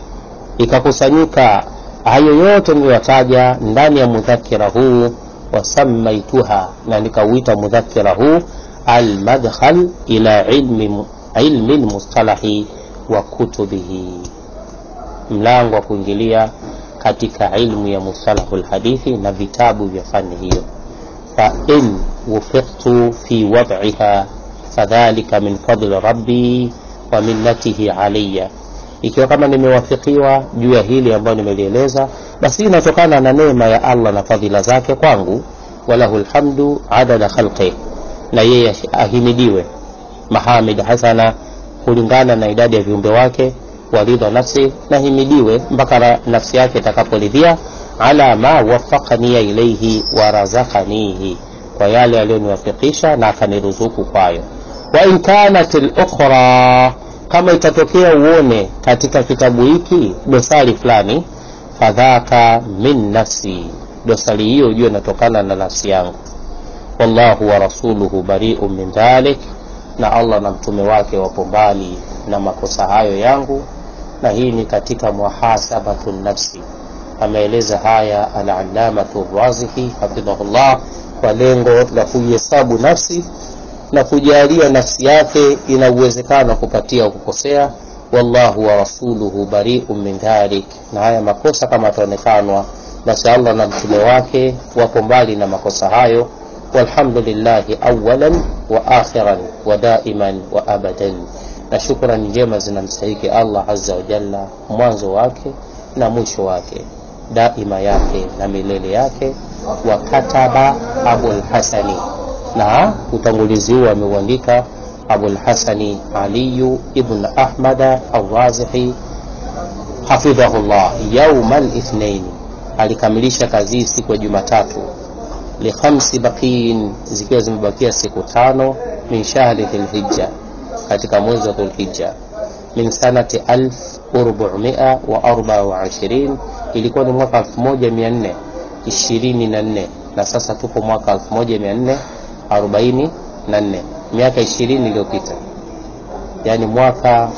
ikakusanyika hayo yote niliyotaja ndani ya mudhakira huu wasamaituha na nikauita mudhakira huu almadkhal ila ilmi, ilmi lmustalahi wa kutubihi mlango wa kuingilia katika ilmu ya mustalahu lhadithi na vitabu vya fani hiyo fain wufiqtu fi wad'iha fadhalika min fadli rabbi wa minnatihi alaya ikiwa kama nimewafikiwa juu ya hili ambayo nimelieleza basi inatokana na neema ya allah na fadhila zake kwangu walahu lhamdu adada khalqih na yeye ahimidiwe mahamid hasana kulingana na idadi ya viumbe wake waridha nafsi na himidiwe mpaka nafsi yake itakaporidhia ala ma wafaqania ilaihi warazakanihi kwa yale aliyoniwafikisha na akaniruzuku kwayo wain kanat lukhra kama itatokea uone katika kitabu hiki dosari fulani fadhaka min nafsi dosari hiyo ujue inatokana na nafsi yangu wallahu wa rasuluhu bariu min dhalik na allah na mtume wake wapo mbali na makosa hayo yangu na hii ni katika muhasabatu nafsi ameeleza haya alalamatu razihi hafidhahullah kwa lengo la kuihesabu nafsi na kujalia nafsi yake ina uwezekano wa kupatia kukosea wallahu wa rasuluhu bariu min dhalik na haya makosa kama ataonekanwa basi allah na mtume wake wapo mbali na makosa hayo walhamdulillahi awalan wa akhiran wa daiman wa abadan na shukrani njema zinamstahiki allah aza wajalla mwanzo wake na mwisho wake daima yake na milele yake wa kataba abulhasani na utangulizi huu ameuandika abulhasani aliyu ibn ahmada alrazihi hafidhahullah yauma lithnaini alikamilisha kazi hii siku ya jumatatu likhamsi baqiin zikiwa zimebakia siku tano min shahri dhilhija katika mwezi wa dhulhija min sanati alf 424 ilikuwa ni mwaka 1424 na sasa tuko mwaka 1444 miaka 20 iliyopita yaani mwaka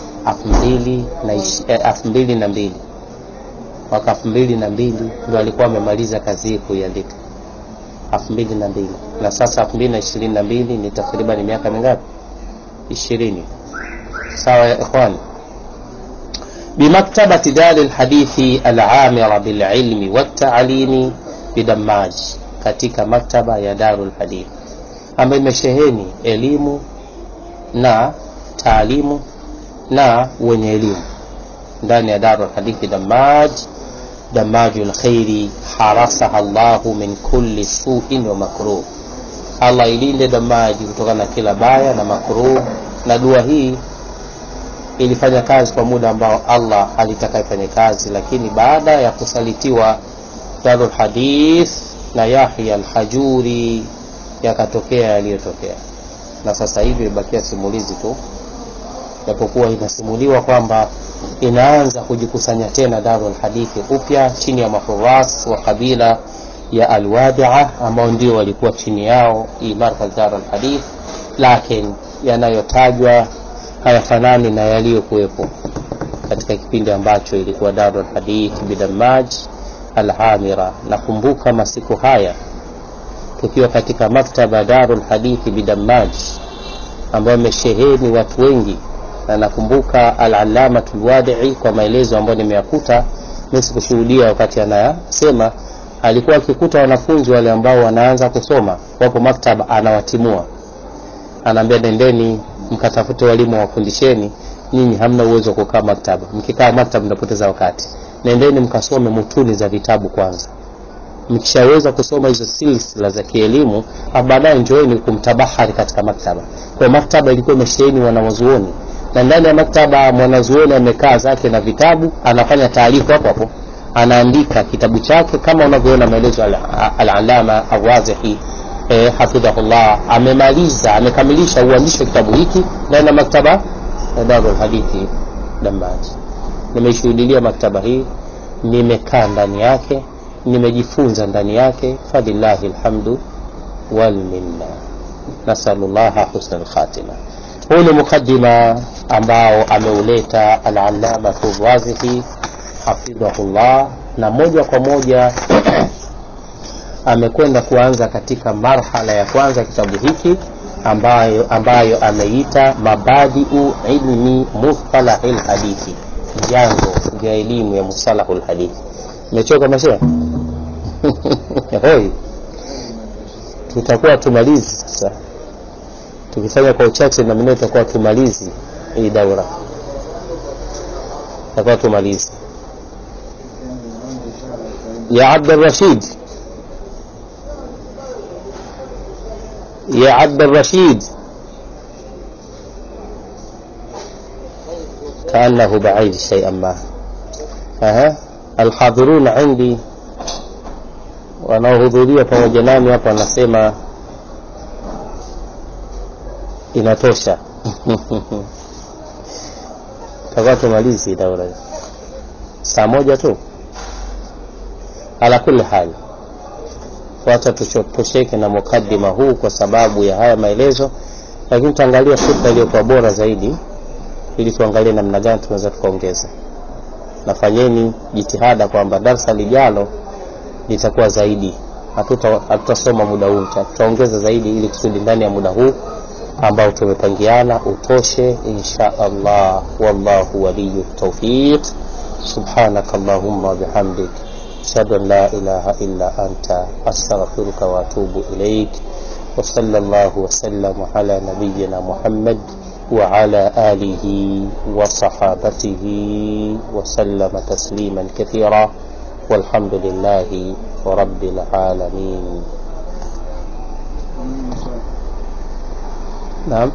2002 mwaka 2002 ndio alikuwa amemaliza kazi hii kuiandika 2002 na sasa 2022 ni takriban miaka mingapi 20 sawa ya ikhwani بمكتبة دار الحديث العامرة بالعلم والتعليم بدماج katika maktaba ya Darul Hadith ambayo imesheheni elimu na taalimu na wenye elimu ndani ya Darul Hadith Damaj Damajul Khairi harasaha Allahu min kulli suin wa makruh, Allah ilinde Damaji kutokana na kila baya na makruh. Na dua hii ilifanya kazi kwa muda ambao Allah alitaka ifanye kazi, lakini baada ya kusalitiwa Darul Hadith na Yahya al-Hajuri yakatokea yaliyotokea, na sasa hivi imebakia simulizi tu, japokuwa inasimuliwa kwamba inaanza kujikusanya tena Darul Hadithi upya chini ya mahuras wa kabila ya Alwadia ambao ndio walikuwa chini yao hii markaz Darul Hadith, lakini yanayotajwa hayafanani na yaliyokuwepo katika kipindi ambacho ilikuwa Darul Hadith bidamaj Alhamira. Nakumbuka masiku haya tukiwa katika maktaba Darul Hadithi bidamaj ambayo imesheheni watu wengi na nakumbuka al-Allamatu al-Wadi'i kwa maelezo ambayo nimeyakuta mimi sikushuhudia wakati anayasema, alikuwa akikuta wanafunzi wale ambao wanaanza kusoma wapo maktaba, anawatimua, anaambia nendeni mkatafute walimu wafundisheni, nyinyi hamna uwezo wa kukaa maktaba, mkikaa maktaba mnapoteza wakati, nendeni mkasome mutuni za vitabu kwanza mkishaweza kusoma hizo silsila za kielimu, baadaye njoeni kumtabahari katika maktaba. Kwa maktaba ilikuwa imesheheni wanawazuoni na ndani ya maktaba mwanazuoni amekaa zake na vitabu, anafanya taarifa hapo hapo, anaandika kitabu chake kama unavyoona maelezo al-Allama Ar-Razihi eh, hafidhahullah, amemaliza amekamilisha uandishi wa kitabu hiki ndani ya maktaba ya Darul Hadithi Dambaji. Nimeishuhudia maktaba hii, nimekaa ndani yake, nimejifunza ndani yake, falillahi alhamdu wal minna, nasalullaha husna al-khatima. Huu ni mukaddima ambao ameuleta al-Allamatu Razihi hafidhahullah, na moja kwa moja amekwenda kuanza katika marhala ya kwanza kitabu hiki ambayo, ambayo ameita mabadiu ilmi mustalahil hadithi, vyanzo vya elimu ya mustalahul hadithi. Umechoka mashe hoi, tutakuwa tumalizi sasa tukifanya kwa uchache na mimi tutakuwa tumalizi hii daura, tutakuwa tumalizi. Ya Abdul Rashid, ya Abdul Rashid, kaannahu baid shay'an ma aha alhadhiruna indi, wanaohudhuria pamoja nami hapa wanasema inatosha takuwa tumalizi daura saa moja tu. Ala kulli hali, wacha tutosheke na mukaddima huu kwa sababu ya haya maelezo, lakini tutaangalia fursa iliyokuwa bora zaidi, ili tuangalie namna gani tunaweza tukaongeza. Nafanyeni jitihada kwamba darsa lijalo litakuwa zaidi, hatutasoma muda huu, tutaongeza zaidi, ili kusudi ndani ya muda huu ambao tumepangiana utoshe insha Allah. Wallahu waliyu tawfiq. Subhanaka Allahumma bihamdik ashhadu an la ilaha illa anta astaghfiruka wa atubu ilaik wa sallallahu wa sallama ala nabiyyina Muhammad wa ala alihi wa sahabatihi wa sallama tasliman kathira walhamdulillahi rabbil alamin. Naam,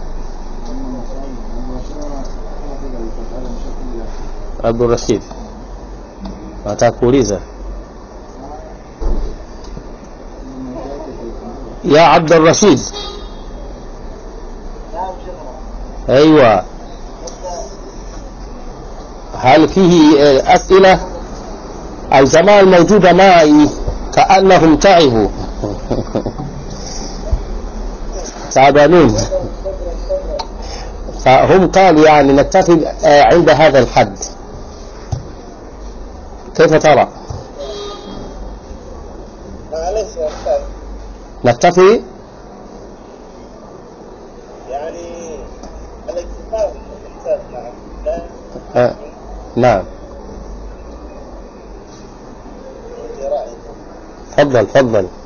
Abdul Rashid, nataka kuuliza ya Abdul Rashid. Aiwa, هل فيه أسئلة الجماعة الموجودة معي كأنهم تعبوا تعبانون فهم قالوا يعني نكتفي عند هذا الحد كيف ترى معلش يا استاذ نكتفي يعني الاكتفاء بالاحساس نعم لا آه. نعم في رايي تفضل تفضل